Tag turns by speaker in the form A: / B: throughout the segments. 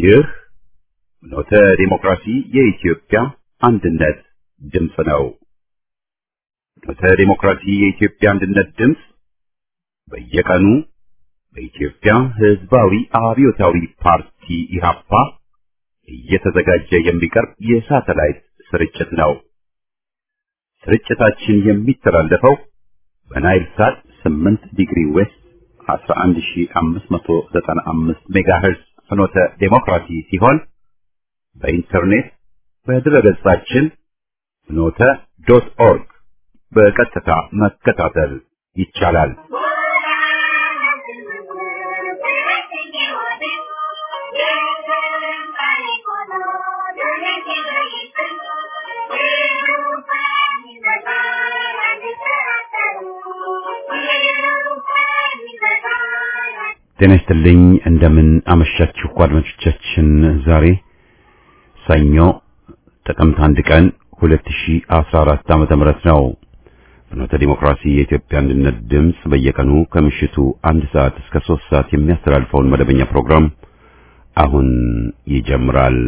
A: ይህ ኖተ ዲሞክራሲ የኢትዮጵያ አንድነት ድምፅ ነው። ኖተ ዲሞክራሲ የኢትዮጵያ አንድነት ድምፅ በየቀኑ በኢትዮጵያ ሕዝባዊ አብዮታዊ ፓርቲ ኢህአፓ እየተዘጋጀ የሚቀርብ የሳተላይት ስርጭት ነው። ስርጭታችን የሚተላለፈው በናይል ሳት 8 ዲግሪ ዌስት 11595 ሜጋሄርዝ ፍኖተ ዴሞክራሲ ሲሆን በኢንተርኔት በድረገጻችን ፍኖተ ዶት ኦርግ በቀጥታ መከታተል ይቻላል። ጤና ይስጥልኝ። እንደምን አመሻችሁ አድማጮቻችን። ዛሬ ሰኞ ጥቅምት አንድ ቀን 2014 ዓመተ ምህረት ነው። ፍኖተ ዲሞክራሲ የኢትዮጵያ አንድነት ድምፅ በየቀኑ ከምሽቱ አንድ ሰዓት እስከ ሶስት ሰዓት የሚያስተላልፈውን መደበኛ ፕሮግራም አሁን ይጀምራል።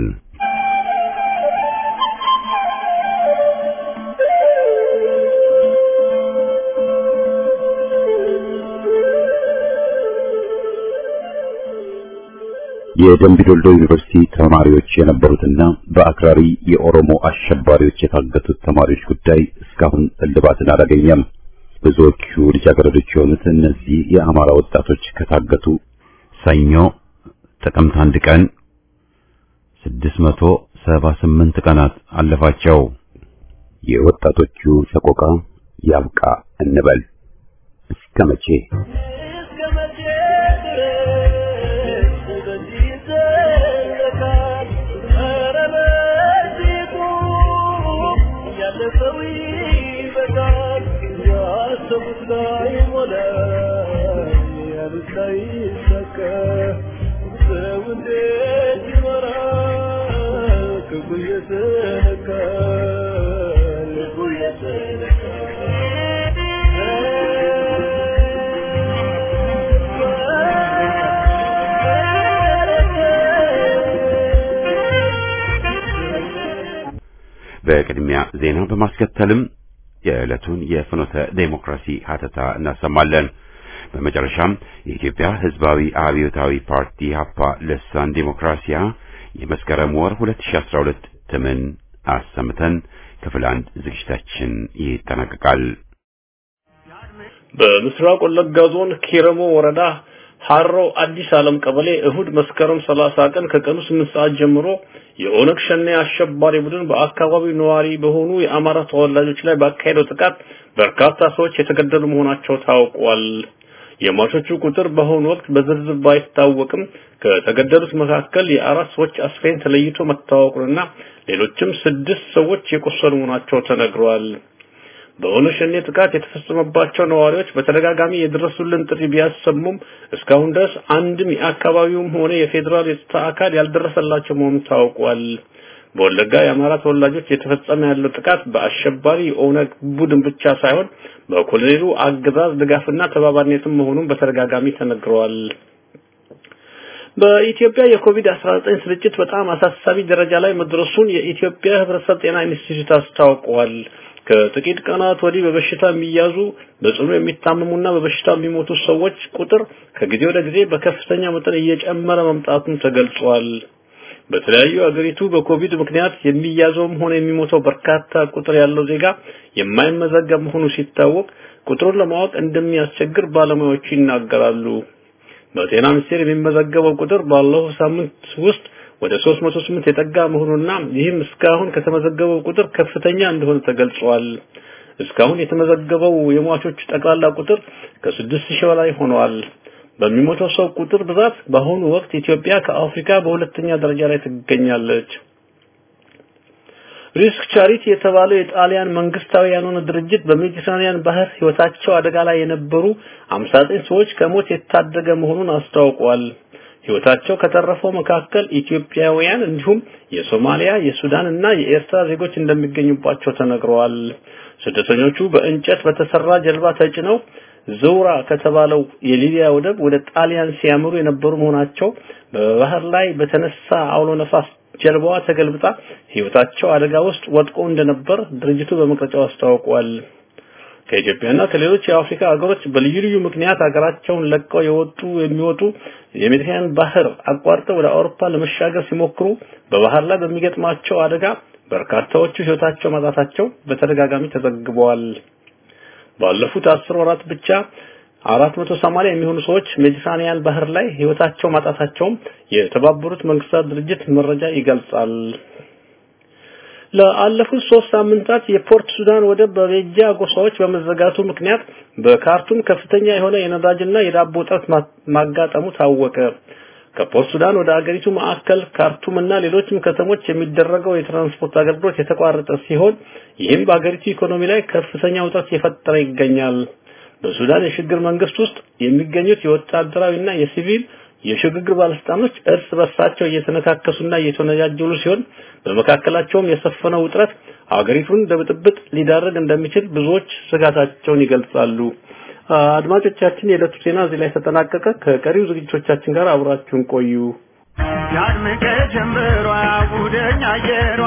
A: የደምቢ ዶልዶ ዩኒቨርሲቲ ተማሪዎች የነበሩትና በአክራሪ የኦሮሞ አሸባሪዎች የታገቱት ተማሪዎች ጉዳይ እስካሁን እልባትን አላገኘም። ብዙዎቹ ልጃገረዶች የሆኑት እነዚህ የአማራ ወጣቶች ከታገቱ ሰኞ ጥቅምት አንድ ቀን 678 ቀናት አለፋቸው። የወጣቶቹ ሰቆቃ ያብቃ እንበል። እስከ መቼ? በቅድሚያ ዜና በማስከተልም የዕለቱን የፍኖተ ዴሞክራሲ ሀተታ እናሰማለን። በመጨረሻም የኢትዮጵያ ሕዝባዊ አብዮታዊ ፓርቲ ሀፓ ልሳን ዴሞክራሲያ የመስከረም ወር 2012 ትምን አሰምተን ክፍል አንድ ዝግጅታችን ይጠናቀቃል።
B: በምስራቅ ወለጋ ዞን ኪረሞ ወረዳ ሀሮ አዲስ ዓለም ቀበሌ እሁድ መስከረም 30 ቀን ከቀኑ 8 ሰዓት ጀምሮ የኦነግ ሸኔ አሸባሪ ቡድን በአካባቢው ነዋሪ በሆኑ የአማራ ተወላጆች ላይ ባካሄደው ጥቃት በርካታ ሰዎች የተገደሉ መሆናቸው ታውቋል። የሟቾቹ ቁጥር በአሁኑ ወቅት በዝርዝር ባይታወቅም ከተገደሉት መካከል የአራት ሰዎች አስክሬን ተለይቶ መታወቁንና ሌሎችም ስድስት ሰዎች የቆሰሉ መሆናቸው ተነግሯል። በኦነግ ሸኔ ጥቃት የተፈጸመባቸው ነዋሪዎች በተደጋጋሚ የደረሱልን ጥሪ ቢያሰሙም እስካሁን ድረስ አንድም የአካባቢውም ሆነ የፌዴራል የጸጥታ አካል ያልደረሰላቸው መሆኑ ታውቋል። በወለጋ የአማራ ተወላጆች የተፈጸመ ያለው ጥቃት በአሸባሪ የኦነግ ቡድን ብቻ ሳይሆን በኮሎኔሉ አገዛዝ ድጋፍና ተባባሪነትም መሆኑን በተደጋጋሚ ተነግረዋል። በኢትዮጵያ የኮቪድ-19 ስርጭት በጣም አሳሳቢ ደረጃ ላይ መድረሱን የኢትዮጵያ ሕብረተሰብ ጤና ኢንስቲትዩት አስታውቀዋል። ከጥቂት ቀናት ወዲህ በበሽታ የሚያዙ በጽኑ የሚታመሙና በበሽታ የሚሞቱ ሰዎች ቁጥር ከጊዜ ወደ ጊዜ በከፍተኛ መጠን እየጨመረ መምጣቱን ተገልጿል። በተለያዩ አገሪቱ በኮቪድ ምክንያት የሚያዘውም ሆነ የሚሞተው በርካታ ቁጥር ያለው ዜጋ የማይመዘገብ መሆኑ ሲታወቅ ቁጥሩን ለማወቅ እንደሚያስቸግር ባለሙያዎቹ ይናገራሉ። በጤና ሚኒስቴር የሚመዘገበው ቁጥር ባለፈው ሳምንት ውስጥ ወደ 308 የጠጋ መሆኑና ይህም እስካሁን ከተመዘገበው ቁጥር ከፍተኛ እንደሆነ ተገልጿል። እስካሁን የተመዘገበው የሟቾች ጠቅላላ ቁጥር ከ6000 በላይ ሆኗል። በሚሞተው ሰው ቁጥር ብዛት በአሁኑ ወቅት ኢትዮጵያ ከአፍሪካ በሁለተኛ ደረጃ ላይ ትገኛለች። ሪስክ ቻሪቲ የተባለው የጣሊያን መንግስታዊ ያልሆነ ድርጅት በሜዲትራኒያን ባህር ህይወታቸው አደጋ ላይ የነበሩ 59 ሰዎች ከሞት የታደገ መሆኑን አስታውቋል። ህይወታቸው ከተረፈው መካከል ኢትዮጵያውያን እንዲሁም የሶማሊያ፣ የሱዳን እና የኤርትራ ዜጎች እንደሚገኙባቸው ተነግረዋል። ስደተኞቹ በእንጨት በተሰራ ጀልባ ተጭነው ዘውራ ከተባለው የሊቢያ ወደብ ወደ ጣሊያን ሲያመሩ የነበሩ መሆናቸው በባህር ላይ በተነሳ አውሎ ነፋስ ጀልባዋ ተገልብጣ ህይወታቸው አደጋ ውስጥ ወድቆ እንደነበር ድርጅቱ በመግለጫው አስታውቋል። ከኢትዮጵያና ከሌሎች የአፍሪካ ሀገሮች በልዩ ልዩ ምክንያት ሀገራቸውን ለቀው የወጡ የሚወጡ የሜዲትራኒያን ባህር አቋርጠው ወደ አውሮፓ ለመሻገር ሲሞክሩ በባህር ላይ በሚገጥማቸው አደጋ በርካታዎቹ ህይወታቸው ማጣታቸው በተደጋጋሚ ተዘግበዋል። ባለፉት አስር ወራት ብቻ 480 የሚሆኑ ሰዎች ሜዲትራኒያን ባህር ላይ ህይወታቸው ማጣታቸውም የተባበሩት መንግስታት ድርጅት መረጃ ይገልጻል። ለአለፉት ሶስት ሳምንታት የፖርት ሱዳን ወደብ በቤጃ ጎሳዎች በመዘጋቱ ምክንያት በካርቱም ከፍተኛ የሆነ የነዳጅና የዳቦ እጥረት ማጋጠሙ ታወቀ። ከፖርት ሱዳን ወደ አገሪቱ ማዕከል ካርቱም እና ሌሎችም ከተሞች የሚደረገው የትራንስፖርት አገልግሎት የተቋረጠ ሲሆን ይህም በአገሪቱ ኢኮኖሚ ላይ ከፍተኛ ውጥረት የፈጠረ ይገኛል። በሱዳን የሽግግር መንግስት ውስጥ የሚገኙት የወታደራዊና የሲቪል የሽግግር ባለስልጣኖች እርስ በርሳቸው እየተነካከሱና እየተነጃጀሉ ሲሆን በመካከላቸውም የሰፈነው ውጥረት አገሪቱን ለብጥብጥ ሊዳረግ እንደሚችል ብዙዎች ስጋታቸውን ይገልጻሉ። አድማጮቻችን፣ የዕለቱ ዜና እዚህ ላይ ተጠናቀቀ። ከቀሪው ዝግጅቶቻችን ጋር አብራችሁን ቆዩ።
C: ያድምቀ ጀምበሯ ጉደኛ አየሯ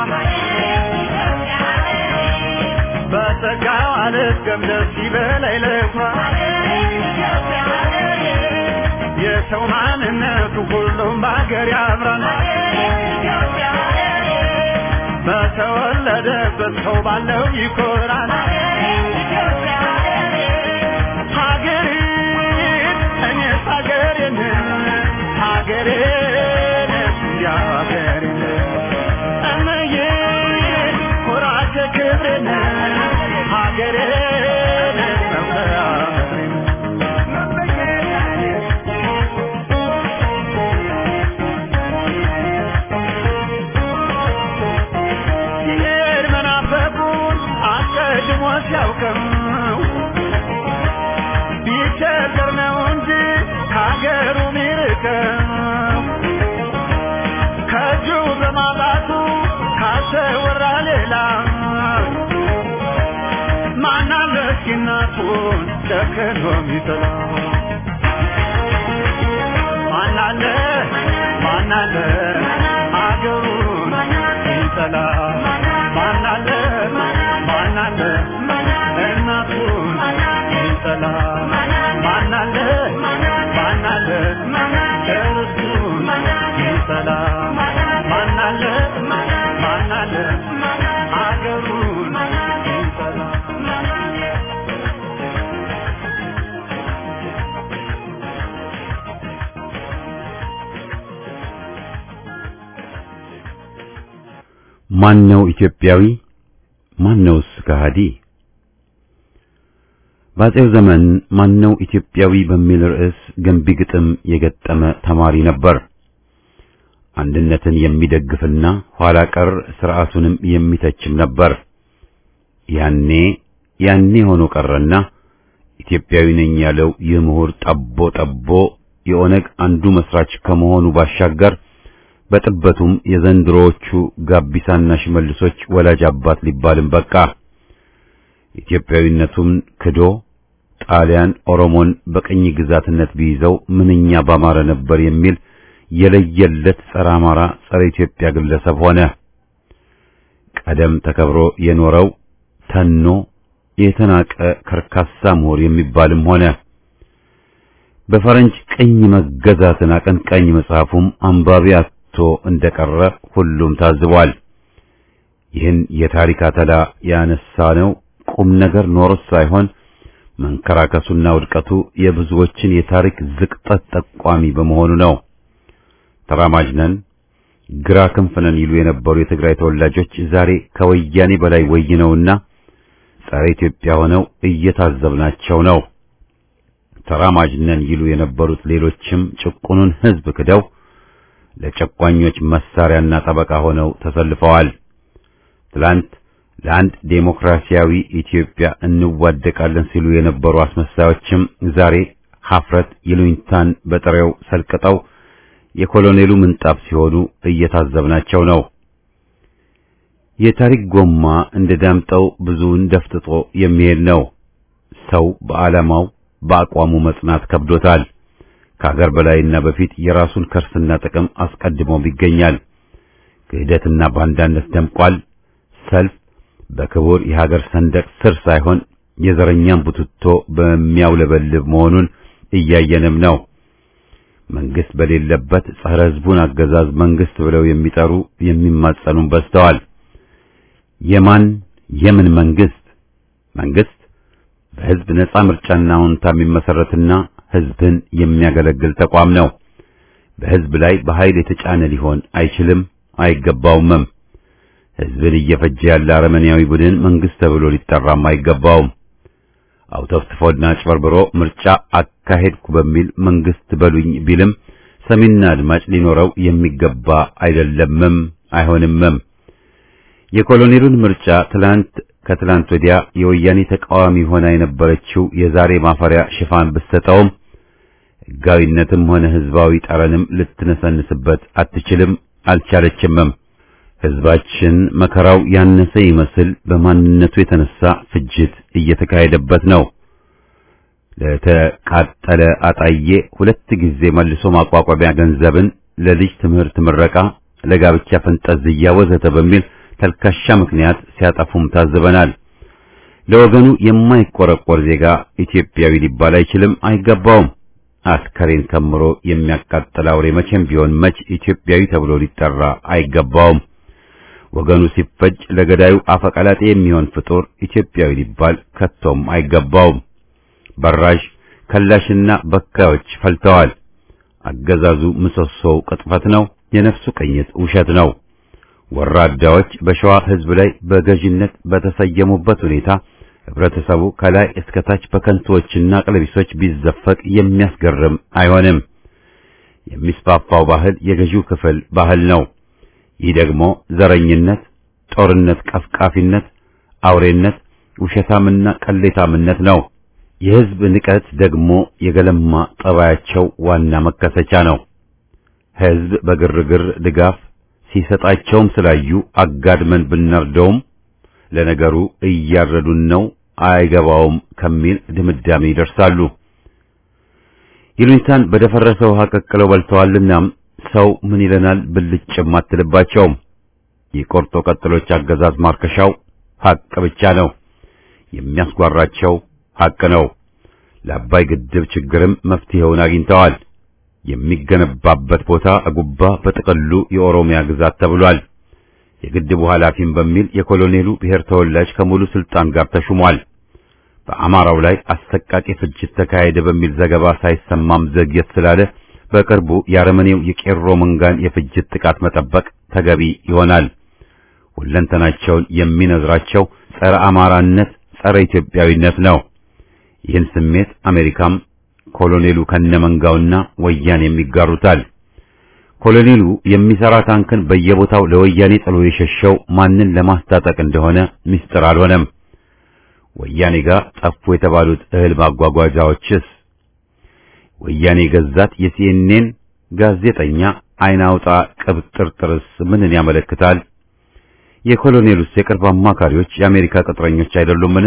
C: በጸጋው አልገም ደስ ይበላይ ለኳ የሰው ማንነቱ ሁሉም በሀገር ያምራል በተወለደበት ሰው ባለው ይኮራል ሀገሬን እኔስ ሀገሬን ሀገሬን እንዲያ ሀገሬን እመዬ ኩራቴ ክብሬን ሀገሬን መኩሪያ ምድሬን ሲሄድ መናፈቁን አስቀድሞ ሲያውቅም ቢቸገር ነው እንጂ ከሀገሩ ሚርቀው ከእጁ በማጣቱ ካሰወራ ሌላ ማናለ እስኪ እናቱን ጨክኖ ሚጥላ ማናለ ማናለ አገሩን ሚጠላ ማናለ ማናለ እናቱን ሚጠላ ማናለ ማናለ እርሱን ሚጠላ ማናለ ማናለ አገሩን ሚጠላ
A: ማን ነው ኢትዮጵያዊ? ማን ነውስ ከሃዲ? በአፄው ዘመን ማን ነው ኢትዮጵያዊ በሚል ርዕስ ገንቢ ግጥም የገጠመ ተማሪ ነበር። አንድነትን የሚደግፍና ኋላ ቀር ስርዓቱንም የሚተችም ነበር። ያኔ ያኔ ሆኖ ቀረና ኢትዮጵያዊ ነኝ ያለው ይህ ምሁር ጠቦ ጠቦ የኦነግ አንዱ መስራች ከመሆኑ ባሻገር በጥበቱም የዘንድሮዎቹ ጋቢሳና ሽመልሶች ወላጅ አባት ሊባልም በቃ። ኢትዮጵያዊነቱን ክዶ ጣሊያን ኦሮሞን በቅኝ ግዛትነት ቢይዘው ምንኛ ባማረ ነበር የሚል የለየለት ጸረ አማራ፣ ጸረ ኢትዮጵያ ግለሰብ ሆነ። ቀደም ተከብሮ የኖረው ተኖ የተናቀ ከርካሳ ምሁር የሚባልም ሆነ። በፈረንጅ ቅኝ መገዛትን አቀንቃኝ መጽሐፉም አንባቢ አጥቶ እንደቀረ ሁሉም ታዝቧል። ይህን የታሪክ አተላ ያነሳ ነው ቁም ነገር ኖሮት ሳይሆን መንከራከሱና ውድቀቱ የብዙዎችን የታሪክ ዝቅጠት ጠቋሚ በመሆኑ ነው። ተራማጅ ነን፣ ግራ ክንፍ ነን ይሉ የነበሩ የትግራይ ተወላጆች ዛሬ ከወያኔ በላይ ወይነውና ጸረ ኢትዮጵያ ሆነው እየታዘብናቸው ነው። ተራማጅ ነን ይሉ የነበሩት ሌሎችም ጭቁኑን ሕዝብ ክደው ለጨቋኞች መሳሪያና ጠበቃ ሆነው ተሰልፈዋል። ትላንት ለአንድ ዴሞክራሲያዊ ኢትዮጵያ እንዋደቃለን ሲሉ የነበሩ አስመሳዮችም ዛሬ ሀፍረት ይሉኝታን በጥሬው ሰልቅጠው የኮሎኔሉ ምንጣፍ ሲሆኑ እየታዘብናቸው ነው። የታሪክ ጎማ እንደ ዳምጠው ብዙውን ደፍጥጦ የሚሄድ ነው። ሰው በዓላማው በአቋሙ መጽናት ከብዶታል። ከሀገር በላይና በፊት የራሱን ከርስና ጥቅም አስቀድሞም ይገኛል። ክህደትና ባንዳነት ደምቋል። ሰልፍ በክቡር የሀገር ሰንደቅ ስር ሳይሆን የዘረኛን ቡትቶ በሚያውለበልብ መሆኑን እያየንም ነው። መንግስት በሌለበት ጸረ ሕዝቡን አገዛዝ መንግስት ብለው የሚጠሩ የሚማጸኑም በዝተዋል። የማን የምን መንግስት? መንግስት በሕዝብ ነጻ ምርጫና ሁንታ የሚመሰረትና ሕዝብን የሚያገለግል ተቋም ነው። በሕዝብ ላይ በኃይል የተጫነ ሊሆን አይችልም፣ አይገባውምም። ሕዝብን እየፈጀ ያለ አረመኔያዊ ቡድን መንግስት ተብሎ ሊጠራም አይገባውም። አውተፍትፎና አጭበርብሮ ምርጫ አካሄድኩ በሚል መንግስት በሉኝ ቢልም ሰሚና አድማጭ ሊኖረው የሚገባ አይደለምም፣ አይሆንምም። የኮሎኔሉን ምርጫ ትላንት ከትላንት ወዲያ የወያኔ ተቃዋሚ ሆና የነበረችው የዛሬ ማፈሪያ ሽፋን ብትሰጠውም ሕጋዊነትም ሆነ ሕዝባዊ ጠረንም ልትነሰንስበት አትችልም፣ አልቻለችምም። ሕዝባችን መከራው ያነሰ ይመስል በማንነቱ የተነሳ ፍጅት እየተካሄደበት ነው። ለተቃጠለ አጣዬ ሁለት ጊዜ መልሶ ማቋቋሚያ ገንዘብን ለልጅ ትምህርት ምረቃ፣ ለጋብቻ ፈንጠዝያ ወዘተ በሚል ተልካሻ ምክንያት ሲያጠፉም ታዝበናል። ለወገኑ የማይቆረቆር ዜጋ ኢትዮጵያዊ ሊባል አይችልም፣ አይገባውም። አስከሬን ከምሮ የሚያቃጥል አውሬ መቼም ቢሆን መች ኢትዮጵያዊ ተብሎ ሊጠራ አይገባውም። ወገኑ ሲፈጅ ለገዳዩ አፈቀላጤ የሚሆን ፍጡር ኢትዮጵያዊ ሊባል ከቶም አይገባውም። በራሽ ከላሽና በካዮች ፈልተዋል። አገዛዙ ምሰሶው ቅጥፈት ነው፣ የነፍሱ ቅኝት ውሸት ነው። ወራዳዎች በሸዋ ሕዝብ ላይ በገዥነት በተሰየሙበት ሁኔታ ህብረተሰቡ ከላይ እስከ ታች በከንቶዎችና ቀለቢሶች ቢዘፈቅ የሚያስገርም አይሆንም። የሚስፋፋው ባህል የገዢው ክፍል ባህል ነው። ይህ ደግሞ ዘረኝነት፣ ጦርነት ቀፍቃፊነት፣ አውሬነት፣ ውሸታምና ቀሌታምነት ነው። የህዝብ ንቀት ደግሞ የገለማ ጠባያቸው ዋና መከሰቻ ነው። ህዝብ በግርግር ድጋፍ ሲሰጣቸውም ስላዩ አጋድመን ብናርደውም ለነገሩ እያረዱን ነው አይገባውም ከሚል ድምዳሜ ይደርሳሉ። ይሉኝታን በደፈረሰ ውሃ ቀቅለው በልተዋልና ሰው ምን ይለናል ብልጭም አትልባቸውም። የቆርጦ ቀጥሎች አገዛዝ ማርከሻው ሐቅ ብቻ ነው። የሚያስጓራቸው ሐቅ ነው። ለአባይ ግድብ ችግርም መፍትሄውን አግኝተዋል። የሚገነባበት ቦታ አጉባ በጥቅሉ የኦሮሚያ ግዛት ተብሏል። የግድቡ ኃላፊም በሚል የኮሎኔሉ ብሔር ተወላጅ ከሙሉ ስልጣን ጋር ተሹሟል። በአማራው ላይ አሰቃቂ ፍጅት ተካሄደ በሚል ዘገባ ሳይሰማም ዘግየት ስላለ በቅርቡ የአረመኔው የቄሮ መንጋን የፍጅት ጥቃት መጠበቅ ተገቢ ይሆናል። ሁለንተናቸውን የሚነዝራቸው ጸረ አማራነት፣ ጸረ ኢትዮጵያዊነት ነው። ይህን ስሜት አሜሪካም ኮሎኔሉ ከነመንጋውና ወያኔ የሚጋሩታል። ኮሎኔሉ የሚሰራ ታንክን በየቦታው ለወያኔ ጥሎ የሸሸው ማንን ለማስታጠቅ እንደሆነ ምስጢር አልሆነም። ወያኔ ጋር ጠፉ የተባሉት እህል ማጓጓዣዎችስ ወያኔ ገዛት የሲኤንኤን ጋዜጠኛ አይን አውጣ ቅብጥርጥርስ ምንን ያመለክታል? የኮሎኔሉስ የቅርብ አማካሪዎች የአሜሪካ ቅጥረኞች አይደሉምን?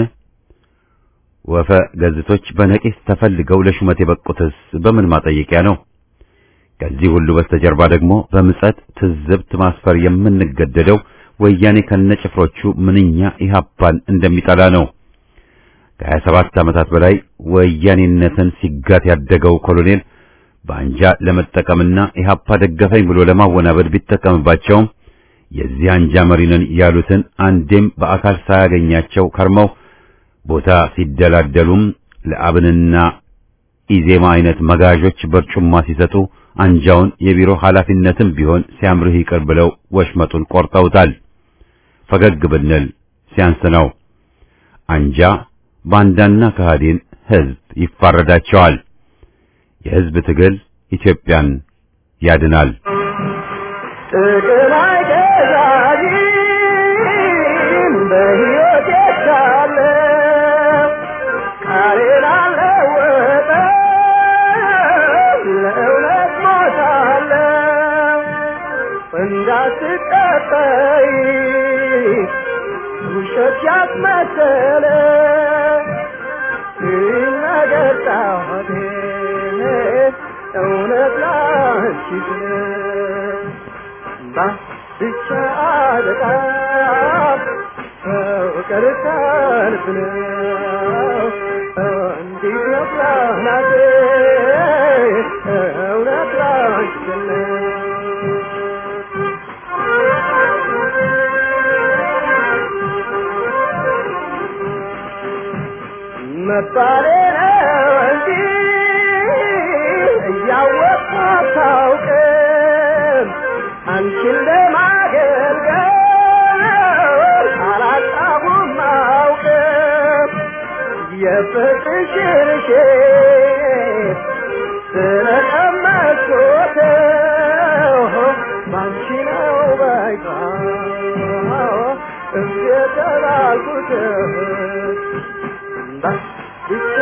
A: ወፈ ገዝቶች በነቂስ ተፈልገው ለሹመት የበቁትስ በምን ማጠየቂያ ነው? ከዚህ ሁሉ በስተጀርባ ደግሞ በምጸት ትዝብት ማስፈር የምንገደደው ወያኔ ከነጭፍሮቹ ምንኛ ኢህአፓን እንደሚጠላ ነው። ከሀያ ሰባት ዓመታት በላይ ወያኔነትን ሲጋት ያደገው ኮሎኔል በአንጃ ለመጠቀምና ኢህአፓ ደገፈኝ ብሎ ለማወናበድ ቢጠቀምባቸውም የዚህ አንጃ መሪ ነን ያሉትን አንዴም በአካል ሳያገኛቸው ከርመው ቦታ ሲደላደሉም ለአብንና ኢዜማ አይነት መጋዦች በርጩማ ሲሰጡ አንጃውን የቢሮ ኃላፊነትም ቢሆን ሲያምርህ ይቅር ብለው ወሽመጡን ቆርጠውታል። ፈገግ ብንል ሲያንስ ነው። አንጃ ባንዳና ከሃዲን ህዝብ ይፋረዳቸዋል። የህዝብ ትግል ኢትዮጵያን ያድናል።
C: ጥቅም አይገዛኝም በሕይወቴ ሳለ ቃሌን አልለወጥም ለእውነት ሞታለሁ እንዳትቀጠይ ውሸት ያስመሰለ ይህ ነገር አንቺን ብቻ በጣም ፍቅር ከልብ ነው እንዲህ ነው ናቴ እውነት ላንቺ ነው መባሌ ነው እንጂ እያወቅሁ አታውቅም አንቺን ለማገልገል አላጣሁም አውቅም የፍቅርሽን ሼት ስለቀመስኩት ባንቺ ነው በቃ እየተባልኩት ብቻ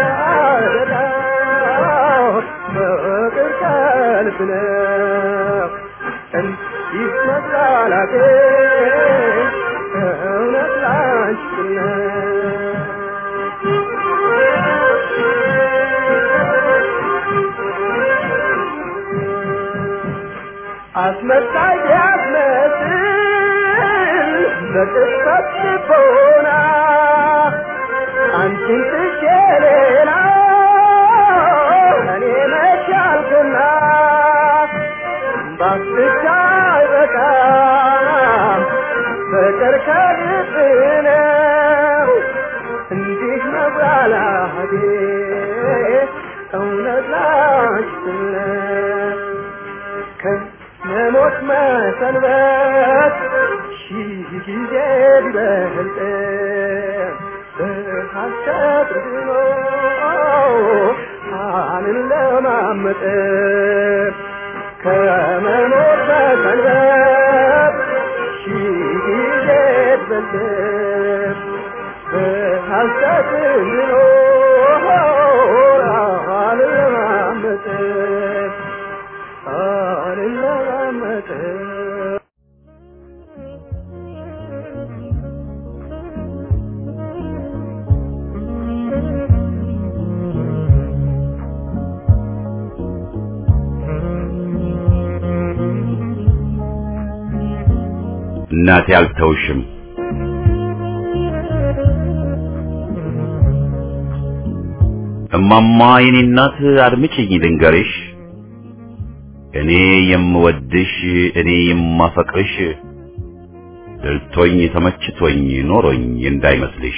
C: አደራው ፍቅር ከልብ ነው እንዲህ መጥላላቴ እውነት ላንቺ ነው አስመሳይ ቢያስመስል በቅጽበት ልቦና አንቺን ትቼ ሌላ እኔ መቻልኩና ባስቻ አይበቃም ፍቅር ከልብ ነው እንዲህ መብላላቴ እውነት ላንቺ ነው ከመሞት መሰንበት ሺህ ጊዜ ቢበልጥ በሐሰት ድኖ አንን ለማመጥ ከመሞት መሰንበት ሺህ ጊዜ ቢበልጥ በሐሰት ድኖ አንን ለማመጥ አልለማመጥ
A: እናቴ አልተውሽም እማማ የኔ እናት አድምጪኝ ልንገርሽ እኔ የምወድሽ እኔ የማፈቅርሽ ድልቶኝ ተመችቶኝ ኖሮኝ እንዳይመስልሽ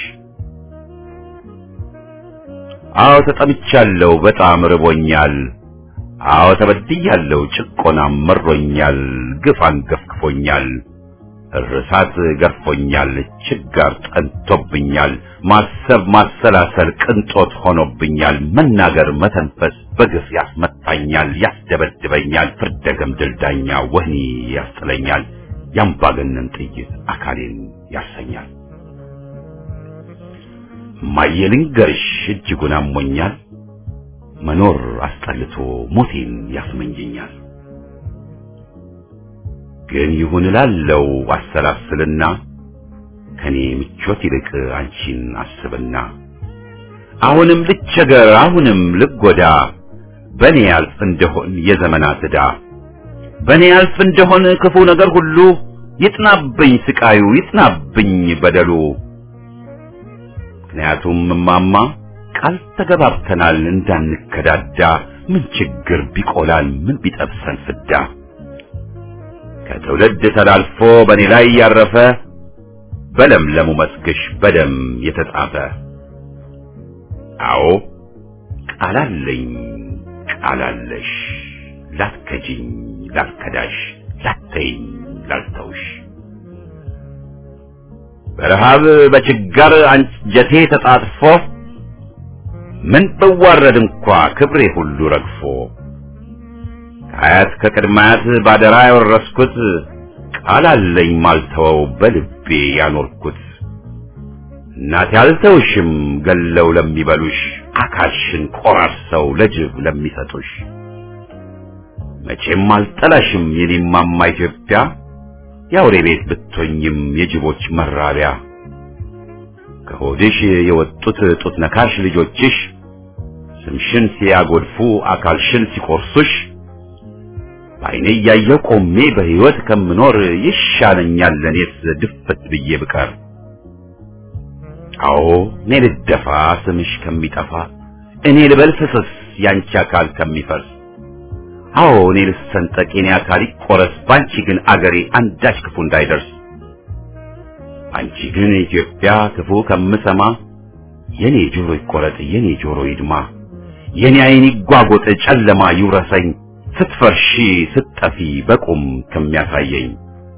A: አዎ ተጠምቻለሁ በጣም ርቦኛል አዎ ተበድያለሁ ጭቆናም መሮኛል ግፍ አንገፍግፎኛል እርሳት ገርፎኛል ችጋር ጠንቶብኛል ማሰብ ማሰላሰል ቅንጦት ሆኖብኛል መናገር መተንፈስ በግፍ ያስመታኛል ያስደበድበኛል ፍርደ ገምድል ዳኛ ወህኒ ያስጥለኛል ያምባገነን ጥይት አካሌን ያሰኛል እማዬ ልንገርሽ እጅጉን አሞኛል መኖር አስጠልቶ ሞቴን ያስመኘኛል ግን ይሁን እላለው አሰላስልና ከኔ ምቾት ይልቅ አንቺን አስብና አሁንም ልቸገር አሁንም ልጎዳ በኔ ያልፍ እንደሆን የዘመናት ዕዳ በኔ ያልፍ እንደሆን ክፉ ነገር ሁሉ ይጥናብኝ ስቃዩ ይጥናብኝ በደሉ ምክንያቱም እማማ ቃል ተገባብተናል እንዳንከዳዳ ምን ችግር ቢቆላል ምን ቢጠብሰን ፍዳ ከትውልድ ተላልፎ በእኔ ላይ ያረፈ በለምለሙ መስክሽ በደም የተጻፈ አዎ ቃላለኝ ቃላለሽ ላትከጂኝ ላትከዳሽ ላተይኝ ላልተውሽ በረሃብ በችጋር አንጀቴ ተጣጥፎ ምን ብዋረድ እንኳ ክብሬ ሁሉ ረግፎ ከአያት ከቅድማያት ባደራ ያወረስኩት ቃል አለኝ ማልተወው በልቤ ያኖርኩት እናቴ አልተውሽም ገለው ለሚበሉሽ አካልሽን ቆራርሰው ለጅብ ለሚሰጡሽ መቼም አልጠላሽም የኔማማ ኢትዮጵያ የአውሬ ቤት ብትሆኝም የጅቦች መራቢያ ከሆድሽ የወጡት ጡት ነካሽ ልጆችሽ ስምሽን ሲያጎድፉ አካልሽን ሲቆርሱሽ በዓይኔ እያየሁ ቆሜ በሕይወት ከምኖር ይሻለኛል ለእኔስ ድፍት ብዬ ብቀር። አዎ እኔ ልደፋ ስምሽ ከሚጠፋ እኔ ልበል ፍስስ ያንቺ አካል ከሚፈርስ አዎ እኔ ልሰንጠቅ የኔ አካል ይቆረስ ባንቺ ግን አገሬ አንዳች ክፉ እንዳይደርስ አንቺ ግን ኢትዮጵያ ክፉ ከምሰማ የኔ ጆሮ ይቆረጥ የኔ ጆሮ ይድማ የኔ ዓይን ይጓጎጥ ጨለማ ይውረሰኝ ስትፈርሺ ስትጠፊ በቁም ከሚያሳየኝ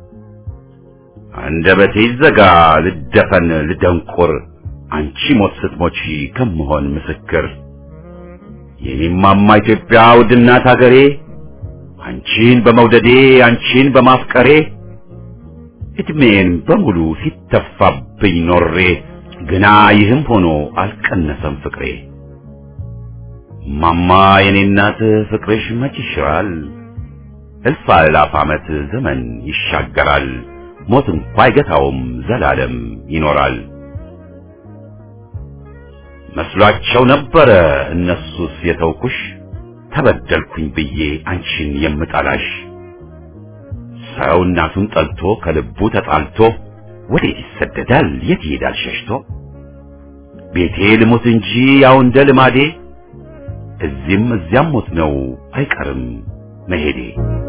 A: አንደበቴ ይዘጋ ልደፈን ልደንቁር አንቺ ሞት ስትሞቺ ከምሆን ምስክር የኔማማ ኢትዮጵያ ውድናት አገሬ አንቺን በመውደዴ አንቺን በማፍቀሬ እድሜን በሙሉ ሲተፋብኝ ኖሬ ግና ይህም ሆኖ አልቀነሰም ፍቅሬ ማማ የኔ እናት ፍቅርሽ መች ይሽራል እልፍ አእላፍ ዓመት ዘመን ይሻገራል ሞት እንኳ አይገታውም ዘላለም ይኖራል መስሏቸው ነበረ እነሱስ የተውኩሽ ተበደልኩኝ ብዬ አንቺን የምጠላሽ ሰው እናቱን ጠልቶ ከልቡ ተጣልቶ ወዴት ይሰደዳል የት ይሄዳል ሸሽቶ ቤቴ ልሞት እንጂ ያው እንደ ልማዴ እዚህም እዚያም ሞት ነው አይቀርም መሄዴ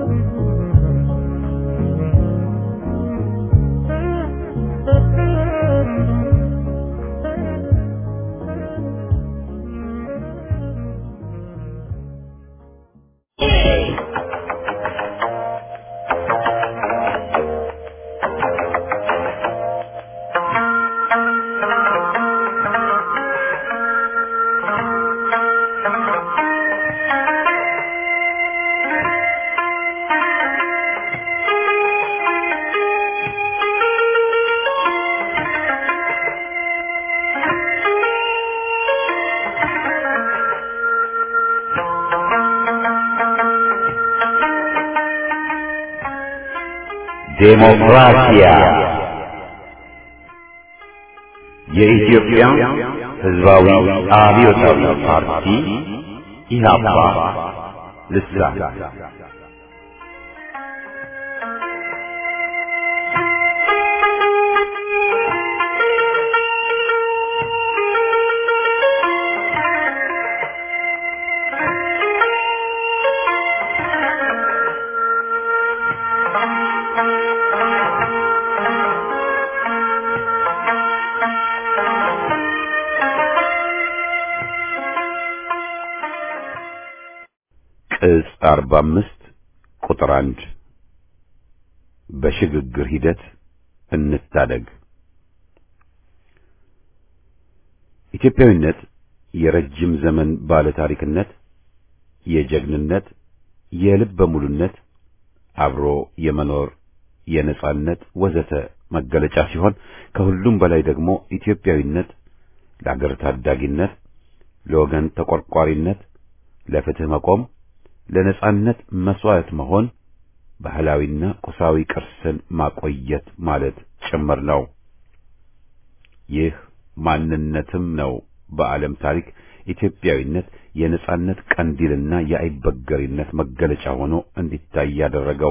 A: ዴሞክራሲያ የኢትዮጵያ ሕዝባዊ አብዮታዊ ፓርቲ ኢህአፓ ልሳን ቅጽ 45 ቁጥር 1 በሽግግር ሂደት እንታደግ። ኢትዮጵያዊነት የረጅም ዘመን ባለ ታሪክነት፣ የጀግንነት፣ የልበ ሙሉነት፣ አብሮ የመኖር የነጻነት ወዘተ መገለጫ ሲሆን ከሁሉም በላይ ደግሞ ኢትዮጵያዊነት ለአገር ታዳጊነት፣ ለወገን ተቆርቋሪነት፣ ለፍትህ መቆም ለነጻነት መስዋዕት መሆን ባህላዊና ቁሳዊ ቅርስን ማቆየት ማለት ጭምር ነው። ይህ ማንነትም ነው በዓለም ታሪክ ኢትዮጵያዊነት የነጻነት ቀንዲልና የአይበገሪነት መገለጫ ሆኖ እንዲታይ ያደረገው።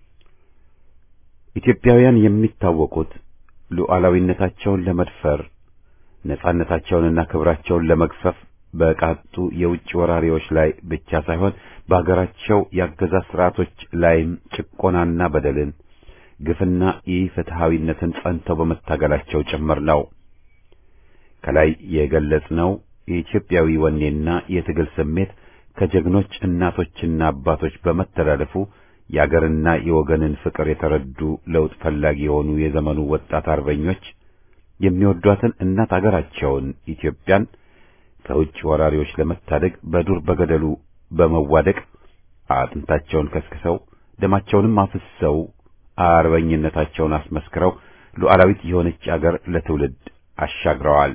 A: ኢትዮጵያውያን የሚታወቁት ሉዓላዊነታቸውን ለመድፈር ነጻነታቸውንና ክብራቸውን ለመግፈፍ በቃጡ የውጭ ወራሪዎች ላይ ብቻ ሳይሆን በአገራቸው የአገዛዝ ስርዓቶች ላይም ጭቆናና በደልን፣ ግፍና ኢፍትሐዊነትን ጸንተው በመታገላቸው ጭምር ነው። ከላይ የገለጽነው የኢትዮጵያዊ ወኔና የትግል ስሜት ከጀግኖች እናቶችና አባቶች በመተላለፉ የአገርና የወገንን ፍቅር የተረዱ ለውጥ ፈላጊ የሆኑ የዘመኑ ወጣት አርበኞች የሚወዷትን እናት አገራቸውን ኢትዮጵያን ከውጭ ወራሪዎች ለመታደግ በዱር በገደሉ በመዋደቅ አጥንታቸውን ከስክሰው ደማቸውንም አፍሰው አርበኝነታቸውን አስመስክረው ሉዓላዊት የሆነች አገር ለትውልድ አሻግረዋል።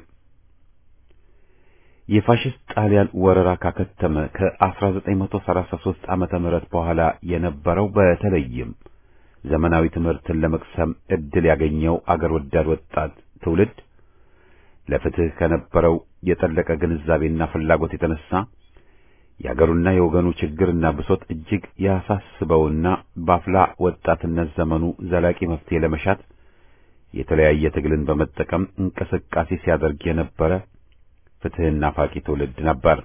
A: የፋሽስት ጣሊያን ወረራ ካከተመ ከ1933 ዓመተ ምህረት በኋላ የነበረው በተለይም ዘመናዊ ትምህርትን ለመቅሰም ዕድል ያገኘው አገር ወዳድ ወጣት ትውልድ ለፍትህ ከነበረው የጠለቀ ግንዛቤና ፍላጎት የተነሳ የአገሩና የወገኑ ችግርና ብሶት እጅግ ያሳስበውና በአፍላ ወጣትነት ዘመኑ ዘላቂ መፍትሄ ለመሻት የተለያየ ትግልን በመጠቀም እንቅስቃሴ ሲያደርግ የነበረ ፍትህና ፋቂ ትውልድ ነበር።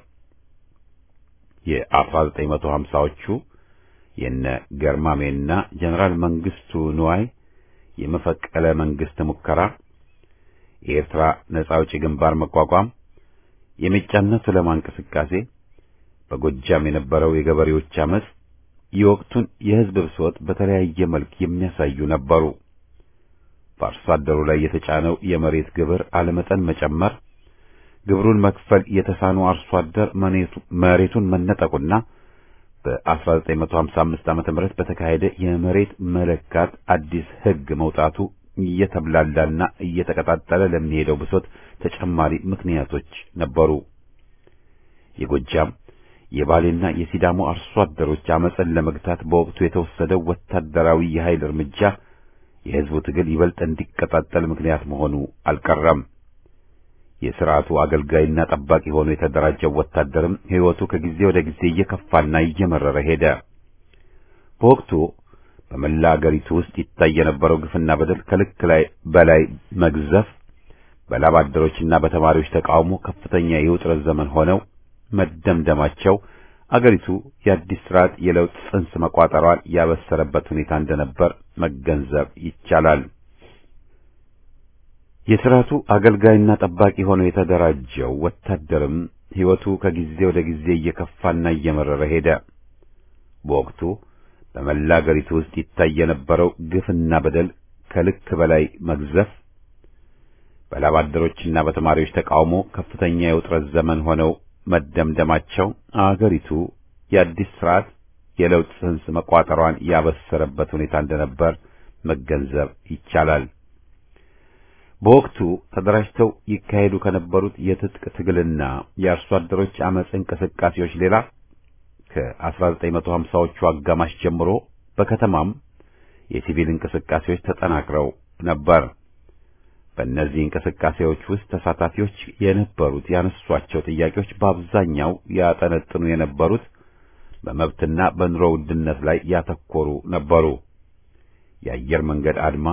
A: የ1950ዎቹ የነ ገርማሜና ጀነራል መንግስቱ ንዋይ የመፈቀለ መንግስት ሙከራ፣ የኤርትራ ነጻ አውጪ ግንባር መቋቋም፣ የሜጫና ቱለማ እንቅስቃሴ፣ በጎጃም የነበረው የገበሬዎች አመጽ የወቅቱን የህዝብ ብሶት በተለያየ መልክ የሚያሳዩ ነበሩ። በአርሶ አደሩ ላይ የተጫነው የመሬት ግብር አለመጠን መጨመር፣ ግብሩን መክፈል የተሳኑ አርሶ አደር መሬቱን መነጠቁና በ1955 ዓመተ ምህረት በተካሄደ የመሬት መለካት አዲስ ህግ መውጣቱ እየተብላላና እየተቀጣጠለ ለሚሄደው ብሶት ተጨማሪ ምክንያቶች ነበሩ። የጎጃም የባሌና የሲዳሞ አርሶ አደሮች አመፅን ለመግታት በወቅቱ የተወሰደው ወታደራዊ የኃይል እርምጃ የህዝቡ ትግል ይበልጥ እንዲቀጣጠል ምክንያት መሆኑ አልቀረም። የሥርዓቱ አገልጋይና ጠባቂ ሆኖ የተደራጀው ወታደርም ሕይወቱ ከጊዜ ወደ ጊዜ እየከፋና እየመረረ ሄደ። በወቅቱ በመላ አገሪቱ ውስጥ ይታይ የነበረው ግፍና በደል ከልክ ላይ በላይ መግዘፍ በላብ አደሮችና በተማሪዎች ተቃውሞ ከፍተኛ የውጥረት ዘመን ሆነው መደምደማቸው አገሪቱ የአዲስ ስርዓት የለውጥ ጽንስ መቋጠሯን ያበሰረበት ሁኔታ እንደነበር መገንዘብ ይቻላል። የስርዓቱ አገልጋይና ጠባቂ ሆኖ የተደራጀው ወታደርም ሕይወቱ ከጊዜ ወደ ጊዜ እየከፋና እየመረረ ሄደ። በወቅቱ በመላ አገሪቱ ውስጥ ይታይ የነበረው ግፍና በደል ከልክ በላይ መግዘፍ በላብ አደሮችና በተማሪዎች ተቃውሞ ከፍተኛ የውጥረት ዘመን ሆነው መደምደማቸው አገሪቱ የአዲስ ስርዓት የለውጥ ጽንስ መቋጠሯን ያበሰረበት ሁኔታ እንደነበር መገንዘብ ይቻላል። በወቅቱ ተደራጅተው ይካሄዱ ከነበሩት የትጥቅ ትግልና የአርሶ አደሮች አመጽ እንቅስቃሴዎች ሌላ ከ1950ዎቹ አጋማሽ ጀምሮ በከተማም የሲቪል እንቅስቃሴዎች ተጠናክረው ነበር። በእነዚህ እንቅስቃሴዎች ውስጥ ተሳታፊዎች የነበሩት ያነሷቸው ጥያቄዎች በአብዛኛው ያጠነጥኑ የነበሩት በመብትና በኑሮ ውድነት ላይ ያተኮሩ ነበሩ። የአየር መንገድ አድማ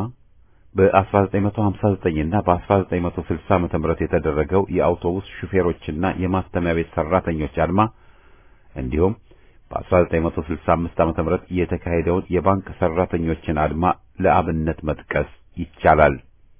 A: በ1959 እና በ1960 ዓመተ ምህረት የተደረገው የአውቶቡስ ሹፌሮችና የማተሚያ ቤት ሰራተኞች አድማ እንዲሁም በ1965 ዓመተ ምህረት የተካሄደውን የባንክ ሰራተኞችን አድማ ለአብነት መጥቀስ ይቻላል።